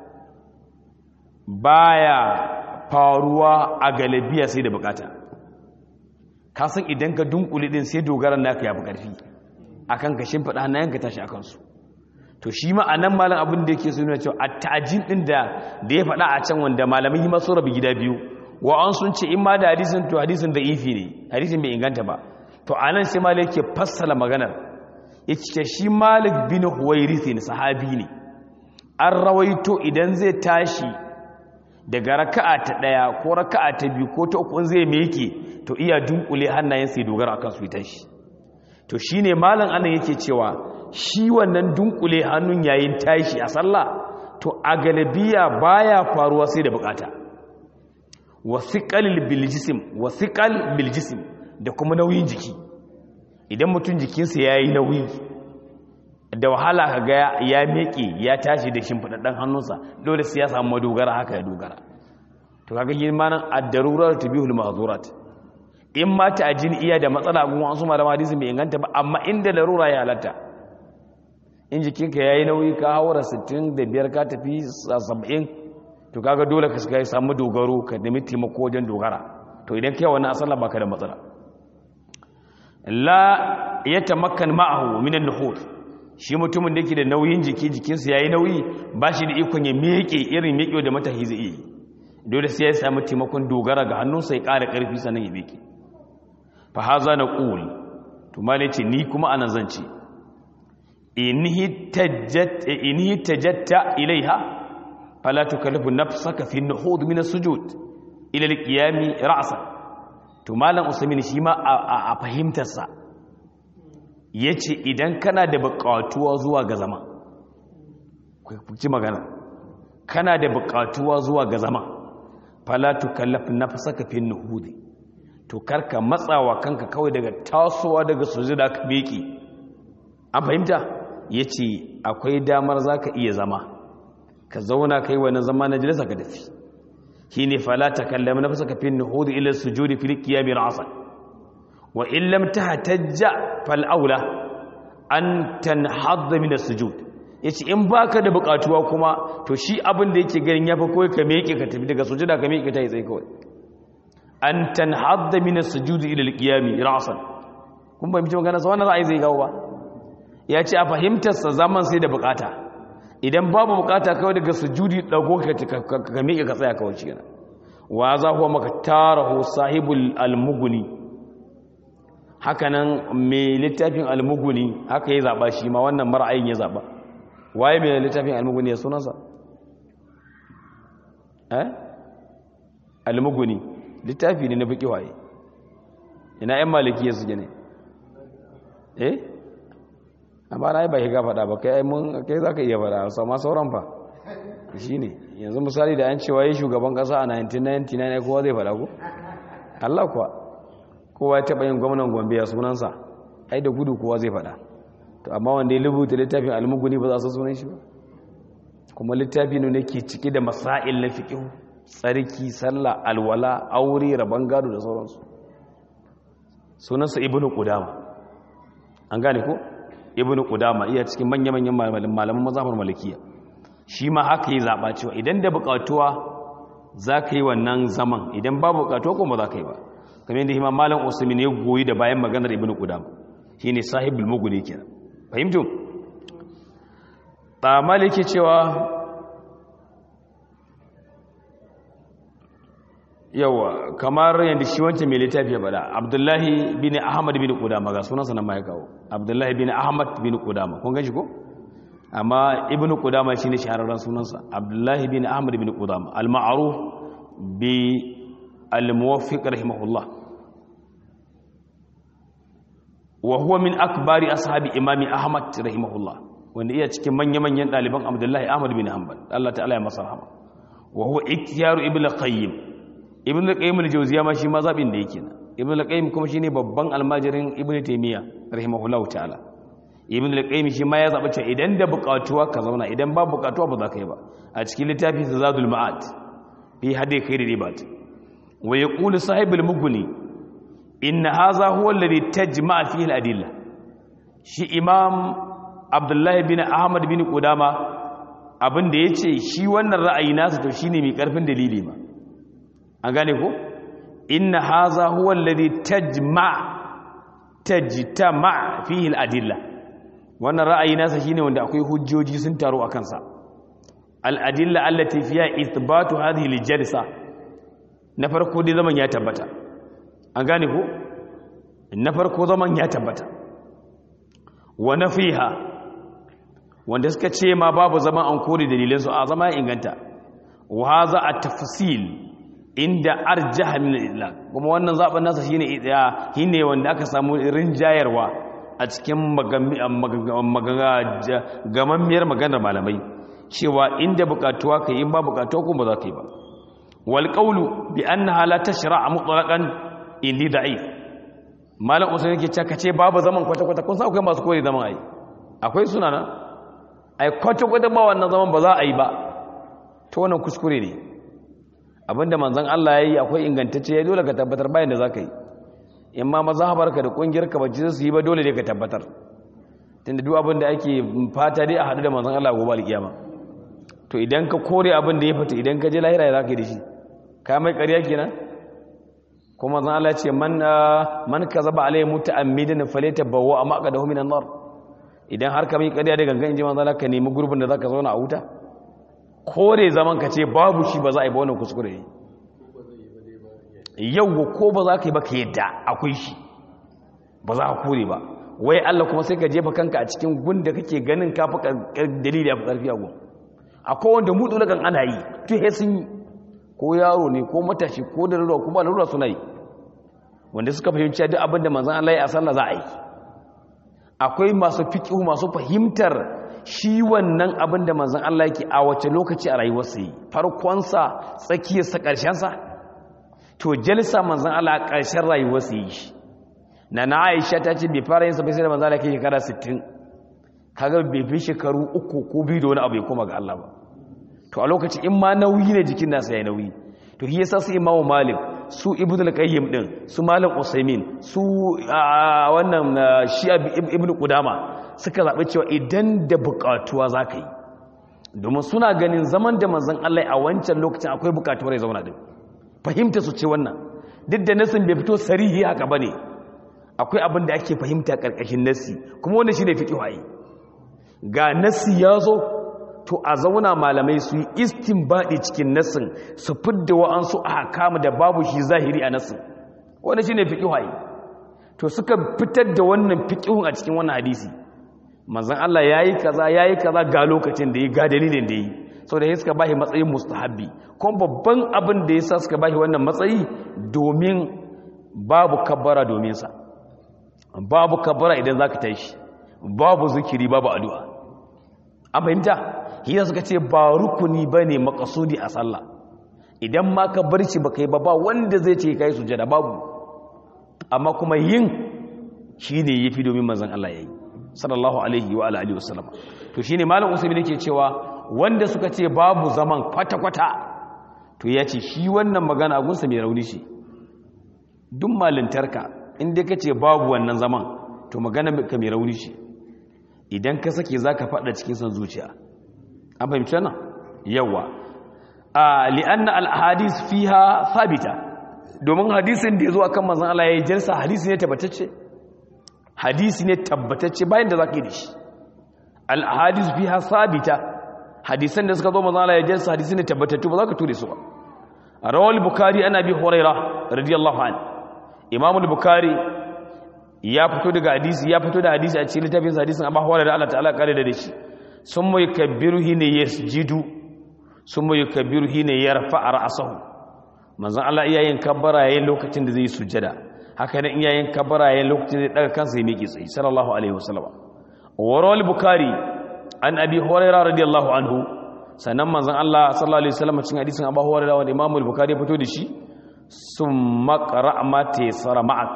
baya faruwa a galibiya sai da bukata ka san idan ka dunkule din sai dogaran naka ya fi karfi akan ka shimfiɗa hannayen ka tashi akan su to shi ma anan malam abin da yake so nuna cewa at-ta'jin din da da ya faɗa a can wanda malamin yi masu rabi gida biyu wa an sun ce in ma da hadisin to hadisin da ifi ne hadisin bai inganta ba to anan sai malik yake fassala maganar yace shi malik bin huwairith ne sahabi ne an rawaito idan zai tashi daga raka'a ta ɗaya ko raka'a ta biyu ko ta uku zai meke to iya dunkule hannayen sai dogara akan su ita shi to shine malam anan yake cewa shi wannan dunkule hannun yayin tashi a sallah to a galabiya baya faruwa sai da bukata wasiqal bil jism wasiqal bil jism da kuma nauyin jiki idan mutum jikinsa yayi nauyi da wahala ka ga ya meke ya tashi da shimfiɗaɗɗen hannunsa dole sai ya samu madogara haka ya dogara to kaga girma nan ad-darurat tubihul mahzurat in ma ta ajin iya da matsala gun wasu malama hadisi bai inganta ba amma inda larura ya halatta in jikinka yayi nauyi ka haura 65 ka tafi 70 to kaga dole ka shiga samu dogaro ka nemi taimako wajen dogara to idan kai wannan asala baka da matsala la yatamakkan ma'ahu min an-nuhur shi mutumin da yake da nauyin jiki jikinsa yayi nauyi ba shi da ikon ya miƙe irin miƙewa da matahi zai yi dole sai ya samu taimakon dogara ga hannunsa ya ƙara ƙarfi sannan ya miƙe fa haza naqul to malai ce ni kuma anan zan ce in hitajjatta ilaiha fala tukallifu nafsaka fi an-nuhud min as-sujud ila al-qiyam ra'san to malam usaimin shi ma a fahimtarsa yace idan kana da buƙatuwa zuwa ga zama ku ci magana kana da buƙatuwa zuwa ga zama fala tukallafu nafsaka fi an-nuhud to karka matsawa kanka kawai daga tasowa daga sujuda ka beki an fahimta ya ce akwai damar za ka iya zama ka zauna kai wani zama na jalisa ka dafi shi ne falata kallama na fasa kafin nuhudu ilar sujudi fil qiyami ra'san wa in lam tahtajja fal aula an tanhadda min as-sujud yace in baka da bukatuwa kuma to shi abin da yake ganin yafi koyi ka miƙe ka tafi daga sujuda ka miƙe ta yi tsaye kawai an tanhadda min as-sujud ila al-qiyami ra'san kun ba mutum magana sa wannan ra'ayi zai gawo ba ya ce a fahimtarsa zaman sai da bukata idan babu bukata kawai daga sujudi dago ka miƙe ka tsaya kawai shi wa za huwa maka tarahu sahibul almuguni hakanan mai littafin almuguni haka ya zaɓa shi ma wannan mara'ayin ya zaɓa waye mai littafin almuguni ya sunansa eh almuguni littafi ne na biki waye ina yan maliki ya suke ne eh amma na yi ba ka faɗa ba kai mun kai za ka iya faɗa sama sauran fa shi ne yanzu misali da an cewa yi shugaban ƙasa a 1999 kowa zai faɗa ku Allah kuwa kowa ya taɓa yin gwamnan gombe a sunansa ai da gudu kowa zai faɗa to amma wanda ya lubuta littafin almuguni ba za su sunan shi ba kuma littafi ne ke cike da masail na fiƙihu tsarki sallah alwala aure rabon gado da sauransu sunansa ibnu qudama an gane ko ibnu qudama iya cikin manya-manyan malaman mazhabar malikiya shi ma haka yi zaba cewa idan da bukatuwa za ka yi wannan zaman idan ba bukatuwa kuma za ka yi ba kamar yadda imam malam usman ya goyi da bayan maganar ibnu qudama shine sahibul mughni kenan fahimtu ta maliki cewa yawa kamar yadda shi wancan mai littafi ya bada abdullahi bin ahmad bin kudama ga sunansa nan ma ya kawo abdullahi bin ahmad bin kudama kun ganshi ko amma ibn kudama shine shahararren sunansa abdullahi bin ahmad bin kudama al-ma'ruf bi al-muwaffiq rahimahullah wa huwa min akbari ashabi imami ahmad rahimahullah wanda iya cikin manya-manyan ɗaliban abdullahi ahmad bin hanbal Allah ta'ala ya masa rahama wa huwa iktiyaru ibn qayyim ibn al-qayyim al-jawziya ma shi ma zabin da yake ibn al-qayyim kuma shine babban almajirin ibn taymiya rahimahullahu ta'ala ibn al-qayyim shi ma ya zaba cewa idan da buƙatuwa ka zauna idan ba buƙatuwa ba za ka yi ba a cikin littafi zadul ma'ad fi hadi khair ribat wa yaqulu sahibul mughni inna hadha huwa alladhi tajma'a fihi al-adilla shi imam abdullahi bin ahmad bin qudama abin da yace shi wannan ra'ayi nasa to shine mai karfin dalili ma an gane ko inna haza huwa alladhi tajma tajtama fihi al-adilla wannan ra'ayi nasa shine wanda akwai hujjoji sun taro akan sa al-adilla allati fiha ithbatu hadhihi al-jalsa na farko dai zaman ya tabbata an gane ko na farko zaman ya tabbata wa nafiha wanda suka ce ma babu zaman an kore dalilan su a zama ya inganta wa hadha at-tafsil inda arjaha min al-idlaq kuma wannan zaben nasa shine idaya shine wanda aka samu rinjayarwa a cikin gamammiyar maganar malamai cewa inda bukatuwa kai in ba bukatuwa kuma ba za ka yi ba wal qawlu bi annaha la tashra'a mutlaqan indi da'if malam usain yake cewa kace babu zaman kwata kwata kun san akwai masu koyi zaman ai akwai suna nan ai kwata kwata ba wannan zaman ba za a yi ba to wannan kuskure ne abinda manzon Allah yayi akwai ingantacce ya dole ka tabbatar bayan da zaka yi in ma mazhabarka da kungiyarka ba su yi ba dole ne ka tabbatar tunda duk abin da ake fata dai a haɗu da manzon Allah gobe alkiyama to idan ka kore abin da ya fita idan ka je lahira ya zaka yi da shi ka mai ƙarya kenan kuma manzon Allah ce man man kazaba alayhi muta'ammidan falyatabawwa maqadahu minan nar idan har ka mai ƙarya da gangan inji manzon Allah ka nemi gurbin da zaka zauna a wuta kore zaman ka ce babu shi ba za a yi ba wannan kuskure ne yau ko ba za ka yi ba ka yadda akwai shi ba za a kore ba wai Allah kuma sai ka jefa kanka a cikin gunda kake ganin kafi dalili ya fi ƙarfi a gun akwai wanda mutu lagan ana yi tuhe sun yi ko yaro ne ko matashi ko da lura kuma lura suna yi wanda suka fahimci duk abin da manzan Allah ya a sallah za a yi akwai masu fiƙihu masu fahimtar shi wannan abin da manzan Allah yake a wace lokaci a rayuwarsa yi farkonsa tsakiyarsa ƙarshensa to jalsa manzan Allah a ƙarshen rayuwarsa yi shi na na aisha ta ce bai fara yin sabai sai da manzan Allah kai shekara 60 kaga bai fi shekaru uku ko biyu da wani abu ya koma ga Allah ba to a lokaci in ma nauyi ne jikin nasa ya nauyi to shi yasa su imamu malik su ibnu al-qayyim din su malik usaimin su wannan shi ibnu qudama suka zabi cewa idan da bukatuwa zaka yi domin suna ganin zaman da manzon Allah a wancan lokacin akwai bukatuwar ya zauna din fahimta su ce wannan duk da nasin bai fito sarihi haka bane akwai abin da ake fahimta karkashin nasi kuma wannan shine fiqh ai ga nasi ya zo to a zauna malamai su yi istinbadi cikin nassin su fidda wa'ansu a hakamu da babu shi zahiri a nassin wanda shi ne fiƙihayi to suka fitar da wannan fiƙihun a cikin wannan hadisi manzan Allah ya yi kaza ya yi kaza ga lokacin da ya ga dalilin da ya yi sau da ya suka bashi matsayin mustahabbi kuma babban abin da ya sa suka bashi wannan matsayi domin babu kabbara domin sa babu kabbara idan za ka tashi babu zikiri babu addu'a an fahimta hiyar suka ce ba rukuni ba ne makasudi a sallah idan ma ka bar shi ba kai ba ba wanda zai ce kai sujada babu amma kuma yin shi ne ya fi domin manzan Allah ya yi sallallahu alaihi wa alihi wasallam to shi ne malam usaimi ke cewa wanda suka ce babu zaman kwata-kwata to ya ce shi wannan magana gunsa mai rauni shi duk malintarka inda ka ce babu wannan zaman to magana ka mai rauni shi idan ka sake za ka faɗa cikin son zuciya an fahimci wannan yawa a li'anna al-ahadith fiha thabita domin hadisin da yazo akan manzon Allah yayin jinsa hadisi ne tabbatacce hadisi ne tabbatacce bayan da zaka yi dashi al-ahadith fiha thabita hadisan da suka zo manzon Allah yayin jinsa hadisi ne tabbatattu ba za ka ture su ba rawal bukhari ana bi huraira radiyallahu anhu imam al-bukhari ya fito daga hadisi ya fito da hadisi a cikin littafin hadisin abu hurairah Allah ta'ala kare da shi sun mai kabiru hine ya jidu sun mai kabiru hine ya rafa a ra'asahu manzan Allah iyayen kabbara yayin lokacin da zai sujada haka nan iyayen kabbara yayin lokacin da daga kansa ya miƙe tsayi sallallahu alaihi wasallam warawal bukhari an abi hurairah radiyallahu anhu sannan manzan Allah sallallahu alaihi wasallam cikin hadisin abu hurairah wanda imam al-bukhari ya fito da shi summa qara'a ma taysara ma'ak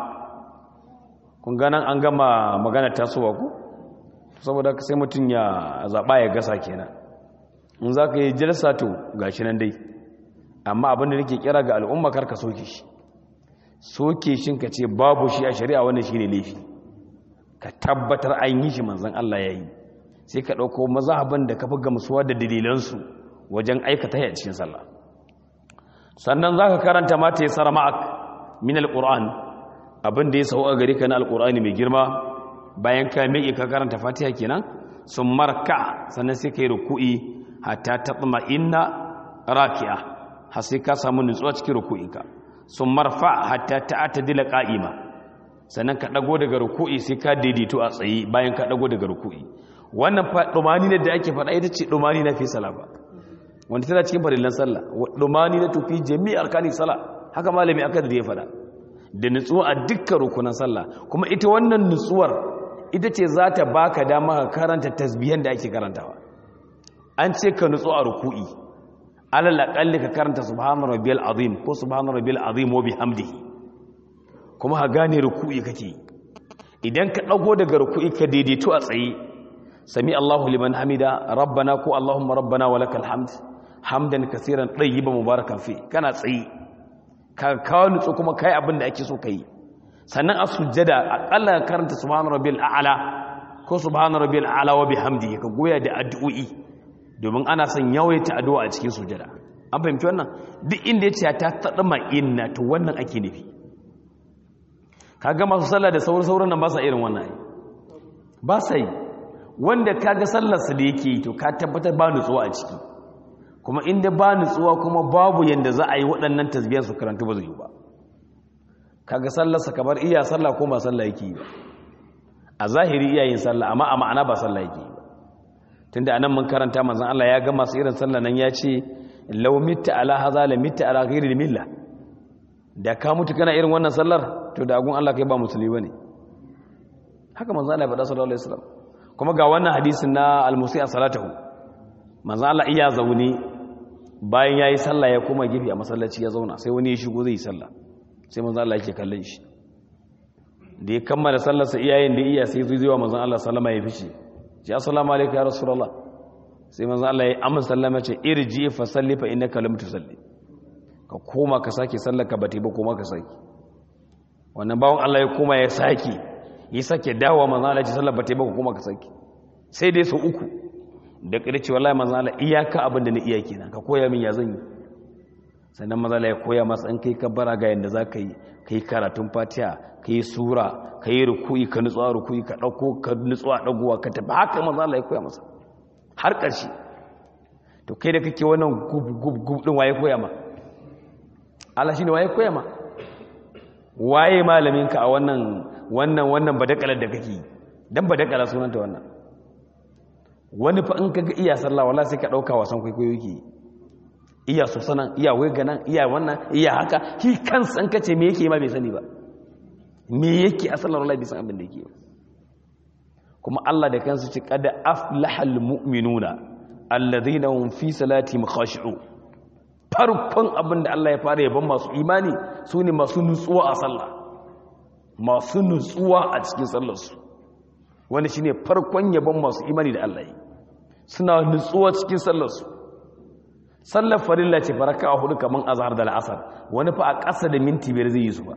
kun ga nan an gama magana tasowa ku saboda sai mutum ya zaɓa ya gasa kenan in za ka yi jalsa to ga shi nan dai amma abinda nake kira ga al'umma karka soke shi soke shi ka ce babu shi a shari'a wannan shi ne laifi ka tabbatar an yi shi manzan Allah ya yi sai ka ɗauko mazahabin da ka fi gamsuwa da dalilansu wajen aikata ya cikin sallah sannan za ka karanta mata ya sara ma'ak min alƙur'an abin da ya sau a gari ka na alƙur'ani mai girma bayan ka miƙe ka karanta fatiha kenan sun marka sannan sai ka yi ruku'i hatta ta tsama inna raki'a har sai ka samu nutsuwa cikin ruku'inka sun marfa hatta ta ata dila ƙa'ima sannan ka ɗago daga ruku'i sai ka daidaito a tsaye bayan ka ɗago daga ruku'i wannan ɗumani na da ake faɗa ita ce ɗumani na fi sala ba wanda tana cikin farillan sallah ɗumani na tufi jami'ar kani sala haka malami aka da ya faɗa da nutsuwa a dukkan rukunan sallah kuma ita wannan nutsuwar ita ce za ta baka dama ka karanta tasbihan da ake karantawa an ce ka nutsu a ruku'i alal aqalli ka karanta subhana rabbiyal azim ko subhana rabbiyal azim wa bihamdihi kuma ka gane ruku'i kake idan ka dago daga ruku'i ka daidaito a tsaye sami Allahu liman hamida rabbana ko allahumma rabbana walakal hamd hamdan kaseeran tayyiban mubarakan fi kana tsaye ka kawo nutsu kuma kai abin da ake so kai sannan a sujjada akalla karanta subhana rabbil a'la ko subhana rabbiyal ala wa bihamdihi ka goya da addu'o'i domin ana son yawaita addu'a a cikin sujada an fahimci wannan duk inda ya ce ta tadma inna to wannan ake nufi kaga masu sallah da sauran sauran nan ba sa irin wannan ba sa yi wanda kaga sallar su da yake yi to ka tabbatar ba nutsuwa a ciki kuma inda ba nutsuwa kuma babu yanda za a yi waɗannan tasbiyan su karanta ba zai yi ba kaga sallarsa kamar iya sallah ko ba sallah yake yi ba a zahiri iya yin sallah amma a ma'ana ba sallah yake yi ba tunda anan mun karanta manzon Allah ya ga masu irin sallah nan ya ce law mitta ala hadha la mitta ala ghairi millah da ka mutu kana irin wannan sallar to da agun Allah kai ba musulmi bane haka manzon Allah ya faɗa sallallahu alaihi wasallam kuma ga wannan hadisin na al-musi'a salatahu manzon Allah iya zaune bayan yayi sallah ya koma gefe a masallaci ya zauna sai wani ya shigo zai yi sallah sai manzon Allah yake kallon shi da ya kammala sallarsa iyayen da iya sai zuwa manzon Allah sallama ya fice ce assalamu alaikum ya rasulullah sai manzon Allah ya amma sallama ce irji fa salli fa innaka lam tusalli ka koma ka sake sallar ka bate ba koma ka sake wannan bawon Allah ya koma ya sake ya sake dawo manzon Allah ya ce sallar bate ba koma ka sake sai dai su uku da ƙarci wallahi manzon Allah iyaka abin da na iya kenan ka koya min ya zan yi sannan mazala ya koya masa an kai kabbara ga yadda za ka yi ka yi karatun fatiha ka yi sura ka yi rukui ka nutsuwa rukui ka ɗauko ka nutsuwa ɗaguwa ka tafi haka mazala ya koya masa har ƙarshe to kai da kake wannan gub ɗin waye koya ma Allah shi ne waye koya ma waye malaminka a wannan wannan wannan badakalar da kake yi dan badakala sunanta wannan wani fa in kaga iya sallah wallahi sai ka ɗauka wasan kwaikwayo yake yi iya so sanan iya wega nan iya wannan iya haka shi kansa an kace me yake ma bai sani ba me yake asalan wallahi bai san abin da yake ba kuma Allah da kansa ce qad aflahal mu'minuna alladhina hum fi salatihim khashi'un farkon abin da Allah ya fara yaban masu imani sune masu nutsuwa a sallah masu nutsuwa a cikin sallarsu wani shine farkon yaban masu imani da Allah yi suna nutsuwa cikin sallarsu sallar farilla ce faraka a hudu kamar azhar da la'asar wani fa a ƙasa da minti biyar zai yi su ba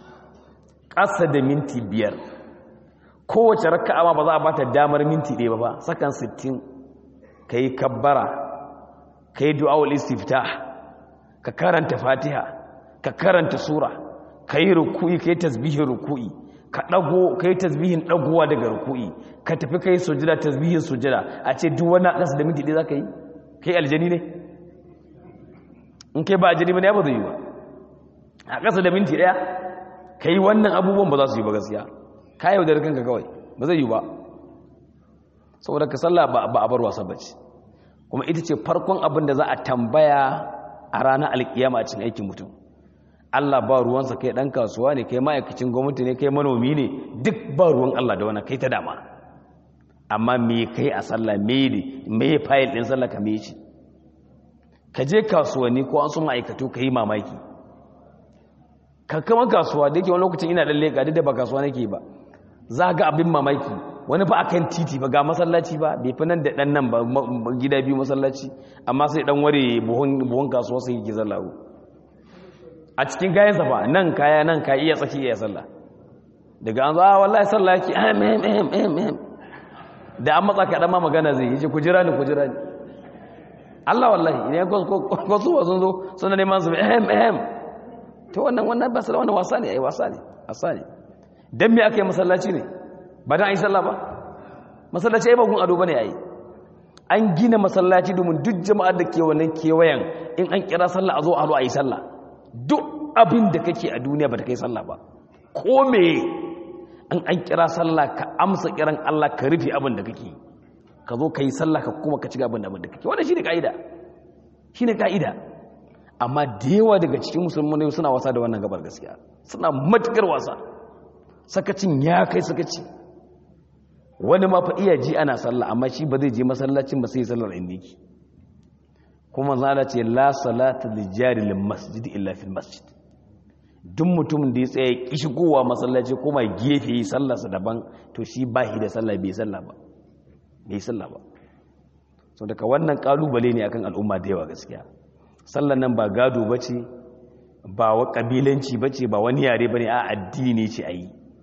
ƙasa da minti biyar kowace raka'a ma ba za a bata damar minti ɗaya ba ba sakan 60 ka yi kabbara ka yi du'awul istiftah ka karanta fatiha ka karanta sura ka yi ruku'i ka yi tasbihin ruku'i ka ɗago ka yi tasbihin ɗagowa daga ruku'i ka tafi ka yi sujada tasbihin sujada a ce duk wani a ƙasa da minti ɗaya za ka yi ka yi aljani ne in kai ba a jini ba ne ba zai yi ba a ƙasa da minti ɗaya ka yi wannan abubuwan ba za su yi ba gaskiya ka yau da rikanka kawai ba zai yi ba saboda ka sallah ba a bar wasa bace kuma ita ce farkon abin da za a tambaya a ranar alkiyama a cikin aikin mutum Allah ba ruwansa kai ɗan kasuwa ne kai ma'aikacin gwamnati ne kai manomi ne duk ba ruwan Allah da wani kai ta dama amma me kai a sallah me ne me fayil ɗin sallah ka me shi ka je kasuwanni ko an su ma'aikatu ka yi mamaki ka kama kasuwa da yake wani lokacin ina ɗan leƙa duk da ba kasuwa nake ba za ga abin mamaki wani fa akan titi ba ga masallaci ba bai fi nan da ɗan nan ba gida biyu masallaci amma sai ɗan ware buhun kasuwa sai yake zallahu a cikin kayansa ba nan kaya nan ka iya tsaki iya sallah daga an zo a wallahi sallah yake ahem ahem ahem ahem da an matsa kaɗan ma magana zai yi ce ku jira ni ku jira ni Allah wallahi idan kwasu ba sun zo suna neman su ehem ehem to wannan wannan ba wannan wasa ne ai wasa ne wasa ne dan me aka yi masallaci ne ba dan ai sallah ba masallaci ai ba gun ado bane ai an gina masallaci domin duk jama'ar da ke wannan kewayen in an kira sallah a zo a zo a yi sallah duk abin da kake a duniya ba ta kai sallah ba ko me an an kira sallah ka amsa kiran Allah ka rufe abin da kake ka zo ka yi sallah ka kuma ka ci gaban abin da kake wannan shine kaida shine kaida amma da yawa daga cikin musulmai suna wasa da wannan gabar gaskiya suna matukar wasa sakacin ya kai sakaci wani ma fa iya ji ana sallah amma shi ba zai je masallacin ba sai sallar inda yake kuma zala ce la salata li jari lil masjid illa fil masjid duk mutumin da ya tsaye ki shigowa masallaci kuma gefe yi sallarsa daban to shi ba shi da sallah bai sallah ba bai sallah ba so daga wannan kalubale ne akan al'umma da yawa gaskiya sallan nan ba gado bace ba wa kabilanci bace ba wani yare bane a addini ce ayi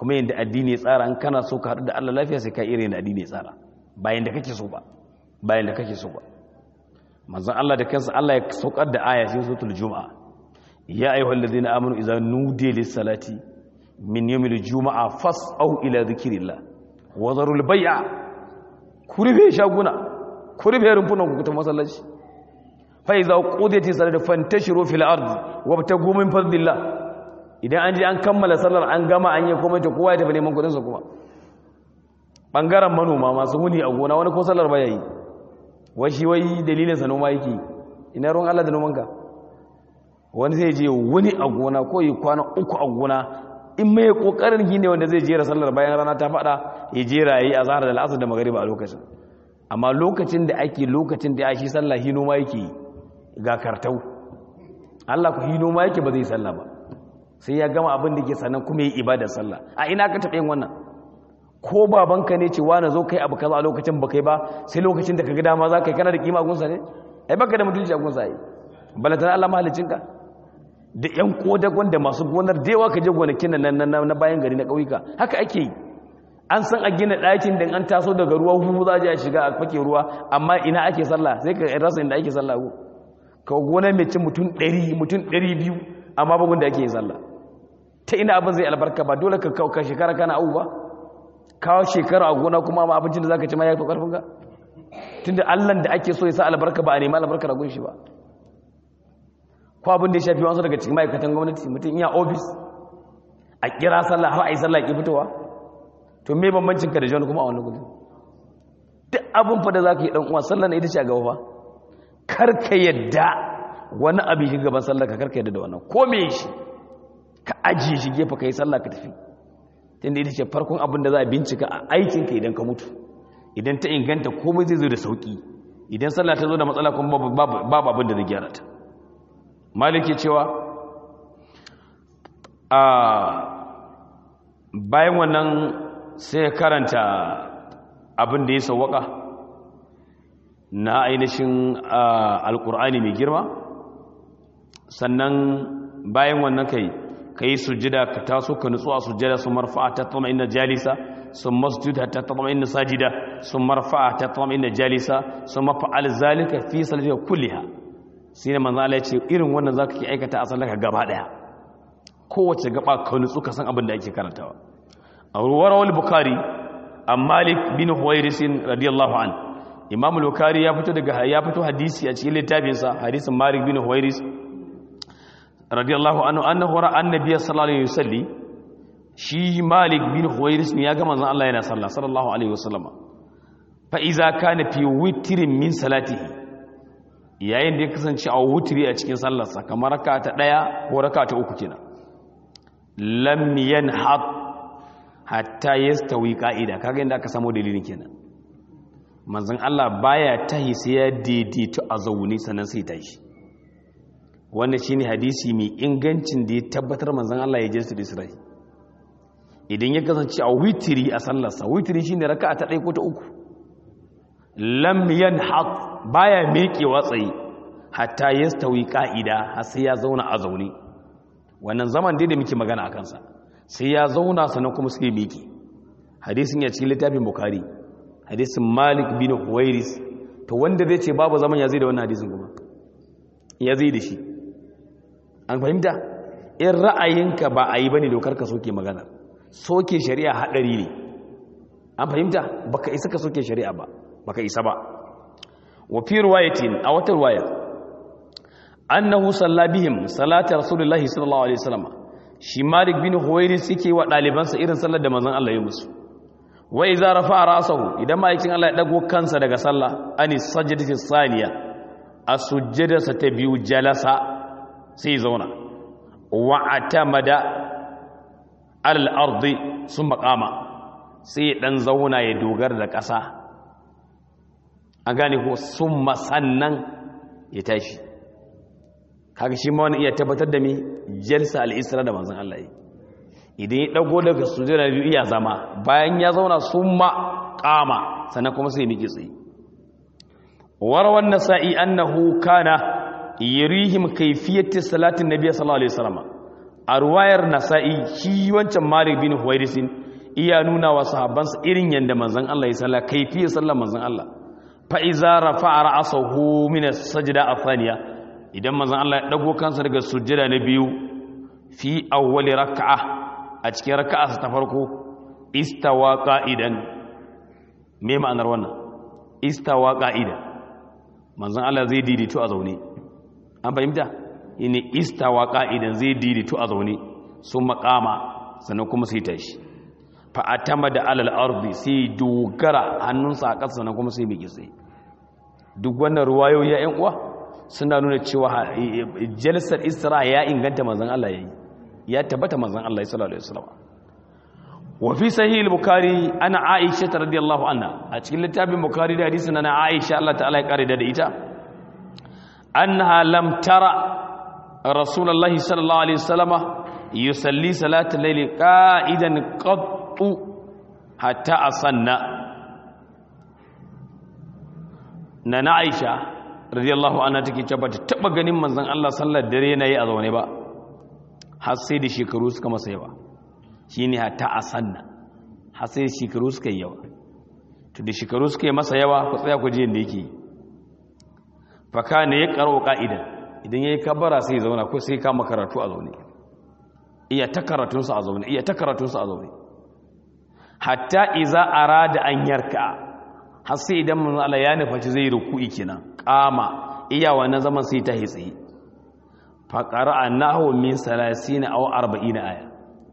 kuma yadda addini ya tsara an kana so ka haɗu da Allah lafiya sai ka irin da addini ya tsara bayan da kake so ba bayan da kake so ba manzon Allah da kansa Allah ya saukar da aya cikin suratul juma'a ya ayyuhal ladina amanu idza nudiya lis salati min yawmil juma'a fas'au ila dhikrillah wa zarul bai'a kurbe shaguna kurbe rumfunan ku ta masallaci fa idza qudiyatis salatu fantashiru fil ardi wabtagu min fadlillah idan an je an kammala sallar an gama an yi komai ta kowa ya tafi neman kudin sa kuma bangaren manoma masu huni a gona wani ko sallar baya yi wai shi wai dalilin sa noma yake ina ruwan Allah da nomanka wani zai je wani a gona ko yi kwana uku a gona in mai kokarin gine wanda zai jera sallar bayan rana ta fada ya jera yayi azhar da al'asr da magriba a lokacin amma lokacin da ake lokacin da ya shi sallah hino ma yake ga kartau Allah ku hino ma yake ba zai sallah ba sai ya gama abin da ke sannan kuma yi ibadar sallah a ina ka taɓa yin wannan ko babanka ne ce wani zo kai abu kaza a lokacin ba kai ba sai lokacin da ka ga dama za ka yi kana da kima a gunsa ne ai baka da mutunci a gunsa yi balantana Allah mahalicinka da yan kodagon da masu gonar da yawa ka je gonakin nan na bayan gari na ƙauyuka haka ake yi an san a gina ɗakin da an taso daga ruwa hu za a shiga a fake ruwa amma ina ake sallah sai ka rasa inda ake sallah ko ka gona mai cin mutum ɗari mutum ɗari biyu amma bugun da ake yin sallah ta ina abin zai albarka ba dole ka kauka shekara kana abu ba kawo shekara a gona kuma ma abincin da za ka ci ma ya fi ƙarfin ka tun da allan da ake so ya sa albarka ba a nema albarka da gunshi ba ko abin da ya shafi wasu daga cikin ma'aikatan gwamnati mutum iya ofis a kira sallah har a yi sallah ki fitowa to me bambancin ka da jawani kuma a wani gudu duk abin fa da za ka yi ɗan uwa sallah na ita ce a gaba fa kar ka yadda wani abin shi gaban sallah ka kar ka yadda da wannan ko me shi ka ajiye shi gefe ka yi sallah ka tafi tunda ita ce farkon abin da za a bincika a aikinka idan ka mutu idan ta inganta komai zai zo da sauki idan sallah ta zo da matsala kuma babu abin da zai gyara ta maliki cewa a bayan wannan sai karanta abin da ya sauwaka na ainihin alkur'ani mai girma sannan bayan wannan kai ka yi sujjida ka taso ka nutsu a sujjada sun marfa'a ta tama inda jalisa sun masjuda ta tama inda sajida sun marfa'a ta tama inda jalisa sun mafa'al zalika fi salatika kulliha sai ne manzo Allah ya ce irin wannan zaka ki aikata a sallaka gaba daya kowace gaba ka nutsu ka san abin da ake karantawa a ruwar bukhari an malik bin huwairis radiyallahu an imam al-bukhari ya fito daga ya fito hadisi a cikin littafinsa hadisin malik bin huwairis radiyallahu anhu annahu ra'a annabiyya sallallahu alaihi wasallam shi malik bin huwairis ne ya ga manzon Allah yana sallah sallallahu alaihi wasallam fa iza kana fi witrin min salatihi yayin da ya kasance a wutri a cikin sallarsa kamar raka ta daya ko raka ta uku kenan lam yanhat hatta yastawi qa'ida kaga inda aka samu dalilin kenan manzon Allah baya tahi sai ya daidaito a zaune sannan sai tashi wannan shine hadisi mai ingancin da ya tabbatar manzon Allah ya jinsu da Isra'i idan ya kasance a witiri a sallarsa witiri shine raka'a ta 1 ko ta 3 lam yanhat baya mekewa tsaye hatta yastawi qa'ida har sai ya zauna a zaune wannan zaman dai da muke magana akan sa sai ya zauna sannan kuma sai meke hadisin ya cikin littafin bukhari hadisin malik bin huwairis to wanda zai ce babu zaman ya zai da wannan hadisin kuma ya zai da shi an fahimta in ra'ayinka ba a yi ba ne dokar ka soke magana soke shari'a haɗari ne an fahimta baka isa ka soke shari'a ba baka isa ba wa fi ruwayatin a wata ruwaya annahu salla bihim salatu rasulullahi sallallahu alaihi wasallam shi malik bin huwairis yake wa ɗalibansa irin sallar da manzon Allah ya musu wa iza rafa'a ra'sahu idan ma'aikin Allah ya dago kansa daga sallah ani sajdati saniya a sujjadarsa ta biyu jalasa sai zauna wa atamada alal ardi sun makama sai dan zauna ya dogara da ƙasa an gane ko sun masannan ya tashi kaga shi ma wani iya tabbatar da mi jalsa al-isra da manzon Allah yi idan ya dago daga sujjada biyu iya zama bayan ya zauna sun makama sannan kuma sai miƙe tsaye warwan nasa'i annahu kana yurihim kayfiyati salatin nabiy sallallahu alaihi wasallam a ruwayar nasa'i shi wancan malik bin huwairisin iya nuna wa sahabbansa irin yadda manzan Allah ya salla kaifiyar sallar manzan Allah fa iza rafa'a ra'sahu min as-sajda athaniya idan manzan Allah ya dago kansa daga sujjada na biyu fi awwali rak'a a cikin rak'a ta farko istawa qa'idan me ma'anar wannan istawa qa'idan manzan Allah zai daidaito a zaune an fahimta ne istawa qa'idan zai daidaito a zaune sun makama sannan kuma sai tashi fa'atama da alal ardi sai dogara hannunsa a ƙasa na kuma sai mai gitse duk wannan ruwayoyi ya ‘yan uwa suna nuna cewa jalsar isra ya inganta manzan Allah ya yi ya tabbata manzan Allah ya sallallahu alaihi wasallam wa fi sahih al-bukhari ana aisha radiyallahu anha a cikin littafin bukhari da hadisi na aisha Allah ta'ala ya kare da ita annaha lam tara rasulullahi sallallahu alaihi wasallama yusalli salatul layli qa'idan qad qattu hatta asanna na na Aisha radiyallahu anha take cewa bata taba ganin manzon Allah sallar dare yana yi a zaune ba har sai da shekaru suka masa yawa shine hatta asanna har sai shekaru suka yi yawa to da shekaru suka yi masa yawa ku tsaya ku ji yanda yake fa kana ya karo ka'ida idan yayi kabara sai ya zauna ko sai kama karatu a zaune iya ta karatunsa a zaune iya ta karatunsa a zaune hatta iza arada an yarka har sai idan manzo Allah ya nufaci zai ruku'i kenan kama iya wannan zaman sai ta hitsi fa qara'a nahu min 30 aw 40 aya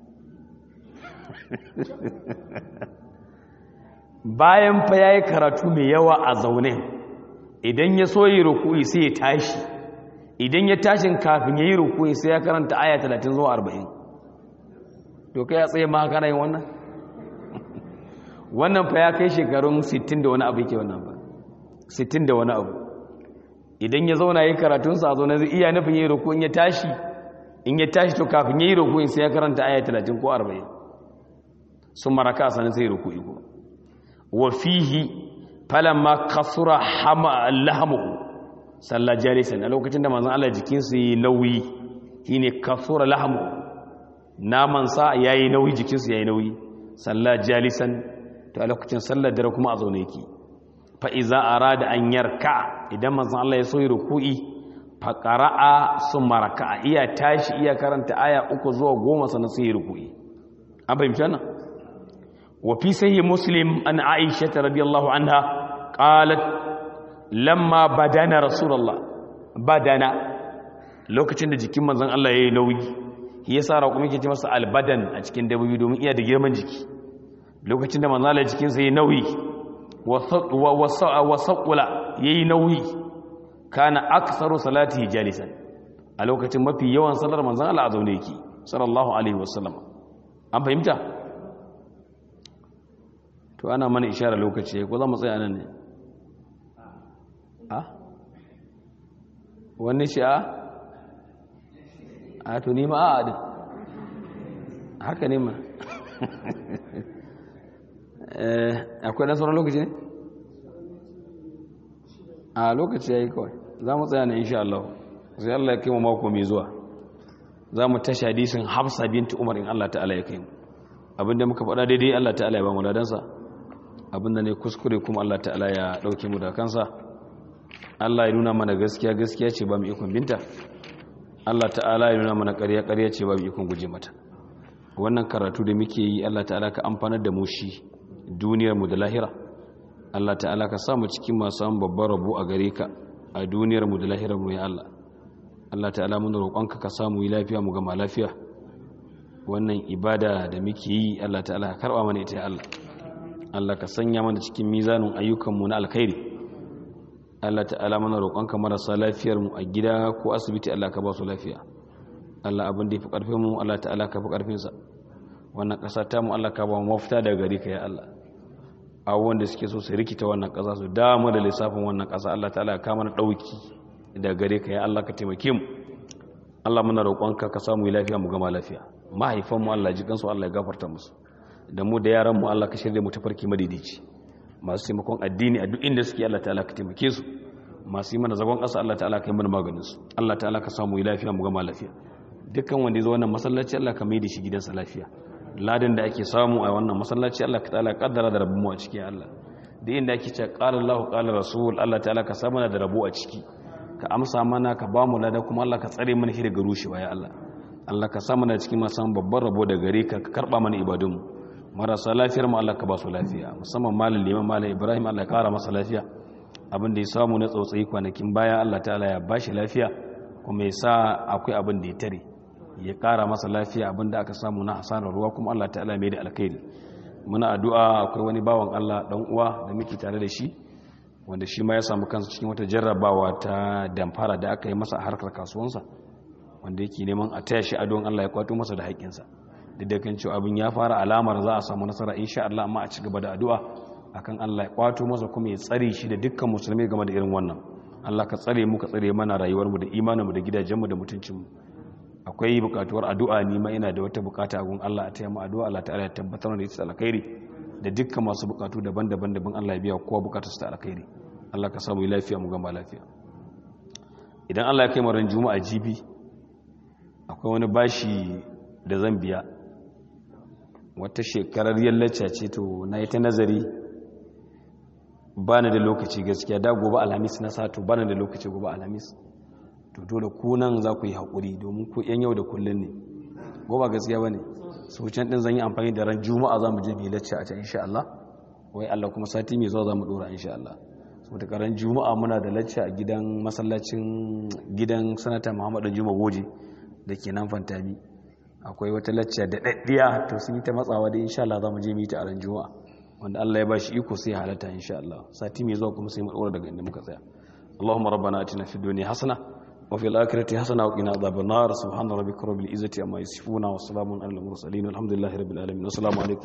bayan fa yayi karatu mai yawa a zaune idan ya so yi ruku'i sai ya tashi idan ya tashin kafin yayi ruku'i sai ya karanta aya 30 zuwa 40 to kai ya tsaye ma kana yin wannan wannan fa ya kai shekarun 60 da wani abu yake wannan ba 60 da wani abu idan ya zauna yi karatunsa a zaune zai iya nufin yi ruku in ya tashi in ya tashi to kafin yi ruku sai ya karanta aya 30 ko 40 sun maraka sanin sai ruku iko wa fihi falamma kasura hama lahamuhu sallah jalisan a lokacin da manzon Allah jikinsa yi nauyi shine kasura lahamuhu naman sa yayi nauyi jikinsa yayi nauyi sallah jalisan to a lokacin sallar dare kuma a zaune yake fa iza arada an yarka idan manzon Allah ya so yi ruku'i fa qara'a summa raka'a iya tashi iya karanta aya uku zuwa goma sannan sai ruku'i an fahimci wannan wa fi sahih muslim an aisha radiyallahu anha qalat lamma badana rasulullah badana lokacin da jikin manzon Allah yayi nauyi shi yasa raƙumi ke ce masa albadan a cikin dabbobi domin iya da girman jiki lokacin da manzon Allah jikin sa yayi nauyi wa saqula yayi nauyi kana aktsaru salatihi jalisan a lokacin mafi yawan sallar manzon Allah a zaune yake sallallahu alaihi wasallam an fahimta to ana mana ishara lokaci ko za mu tsaya nan ne a wani shi a a to nima a adin haka ne ma akwai ɗan sauran lokaci ne a lokaci ya yi kawai za mu tsaya na insha Allah sai Allah ya kai mu mako mai zuwa za mu tashi hadisin hafsa binti umar in Allah ta'ala ya kai mu abinda muka faɗa daidai Allah ta'ala ya ba mu ladansa abinda ne kuskure kuma Allah ta'ala ya ɗauke mu da kansa Allah ya nuna mana gaskiya gaskiya ce ba mu ikon binta Allah ta'ala ya nuna mana ƙarya ƙarya ce ba mu ikon guje mata wannan karatu da muke yi Allah ta'ala ka amfanar da mu shi duniyar mu da lahira Allah ta'ala ka samu cikin masu an babbar rabu a gare ka a duniyar mu da lahirar mu ya Allah Allah ta'ala mun roƙonka ka samu yi lafiya mu gama lafiya wannan ibada da muke yi Allah ta'ala ka karba mana ita ya Allah Allah ka sanya mana cikin mizanin ayyukanmu na alkhairi Allah ta'ala mana roƙonka marasa lafiyar mu a gida ko asibiti Allah ka ba su lafiya Allah abin da ya fi ƙarfin mu Allah ta'ala ka fi ƙarfin sa wannan ƙasa ta mu Allah ka ba mu mafita daga gare ka ya Allah abubuwan da suke so su rikita wannan ƙasa su damu da lissafin wannan ƙasa Allah ta'ala ka mana ɗauki daga gare ka ya Allah ka taimake mu Allah muna roƙonka ka samu lafiya mu gama lafiya mahaifanmu Allah ji kansu Allah ya gafarta musu da mu da yaranmu Allah ka shirya mu tafarki madaidaici masu taimakon addini a duk inda suke Allah ta'ala ka taimake su masu yi mana zagon ƙasa Allah ta'ala ka yi mana maganin su Allah ta'ala ka samu lafiya mu gama lafiya dukkan wanda ya zo wannan masallaci Allah ka mai da shi gidansa lafiya ladan da ake samu a wannan masallaci Allah ka ta'ala kaddara da rabbu a ciki Allah da inda ake cewa qala Allahu qala rasul Allah ta'ala ka sa mana da rabu a ciki ka amsa mana ka ba mu lada kuma Allah ka tsare mana shi daga rushewa ya Allah Allah ka sa mana cikin masu babban rabo da gare ka ka karba mana ibadunmu marasa lafiyar mu Allah ka ba su lafiya musamman malam liman malam Ibrahim Allah ya kara masa lafiya abin da ya samu na tsautsayi kwanakin baya Allah ta'ala ya bashi lafiya kuma ya sa akwai abin da ya tare ya kara masa lafiya abin da aka samu na hasarar ruwa kuma Allah ta'ala mai da alkhairi muna addu'a akwai wani bawan Allah dan uwa da muke tare da shi wanda shi ma ya samu kansa cikin wata jarrabawa ta damfara da aka yi masa a harkar kasuwansa wanda yake neman a taya shi adon Allah ya kwato masa da haƙƙinsa duk da kan cewa abin ya fara alamar za a samu nasara insha Allah amma a ci gaba da addu'a akan Allah ya kwato masa kuma ya tsare shi da dukkan musulmai game da irin wannan Allah ka tsare mu ka tsare mana rayuwarmu da imaninmu da gidajenmu da mutuncinmu akwai bukatuwar addu'a ni ma ina da wata bukata a gun Allah a taya mu addu'a Allah ta'ala ya tabbatar da ita alkhairi da dukkan masu bukatu daban-daban daban Allah ya biya kowa bukatar su ta alkhairi Allah ka samu lafiya mu gama lafiya idan Allah ya kai mu ran juma'a jibi akwai wani bashi da zan biya wata shekarar yallace ce to na yi ta nazari ba da lokaci gaskiya da gobe alhamis na sato ba da lokaci gobe alhamis to dole kunan za ku yi haƙuri domin ku yan yau da kullum ne gobe gaskiya ba ne su can ɗin zan yi amfani da ran juma'a za mu je bi lacce a can insha Allah wai Allah kuma sati mai zuwa za mu ɗora insha Allah saboda karan juma'a muna da lacce a gidan masallacin gidan sanata muhammadu juma goje da ke nan fantami akwai wata lacce da ɗaɗɗiya to sun yi ta matsawa da insha Allah za mu je mu yi ta a ran juma'a wanda Allah ya ba shi iko sai halatta insha Allah sati mai zuwa kuma sai mu ɗora daga inda muka tsaya Allahumma rabbana atina fid dunya hasana wa fil akhirati hasana wa qina adhaban nar subhana rabbika rabbil izzati amma yasifuna wa salamun alal mursalin alhamdulillahi rabbil alamin assalamu alaikum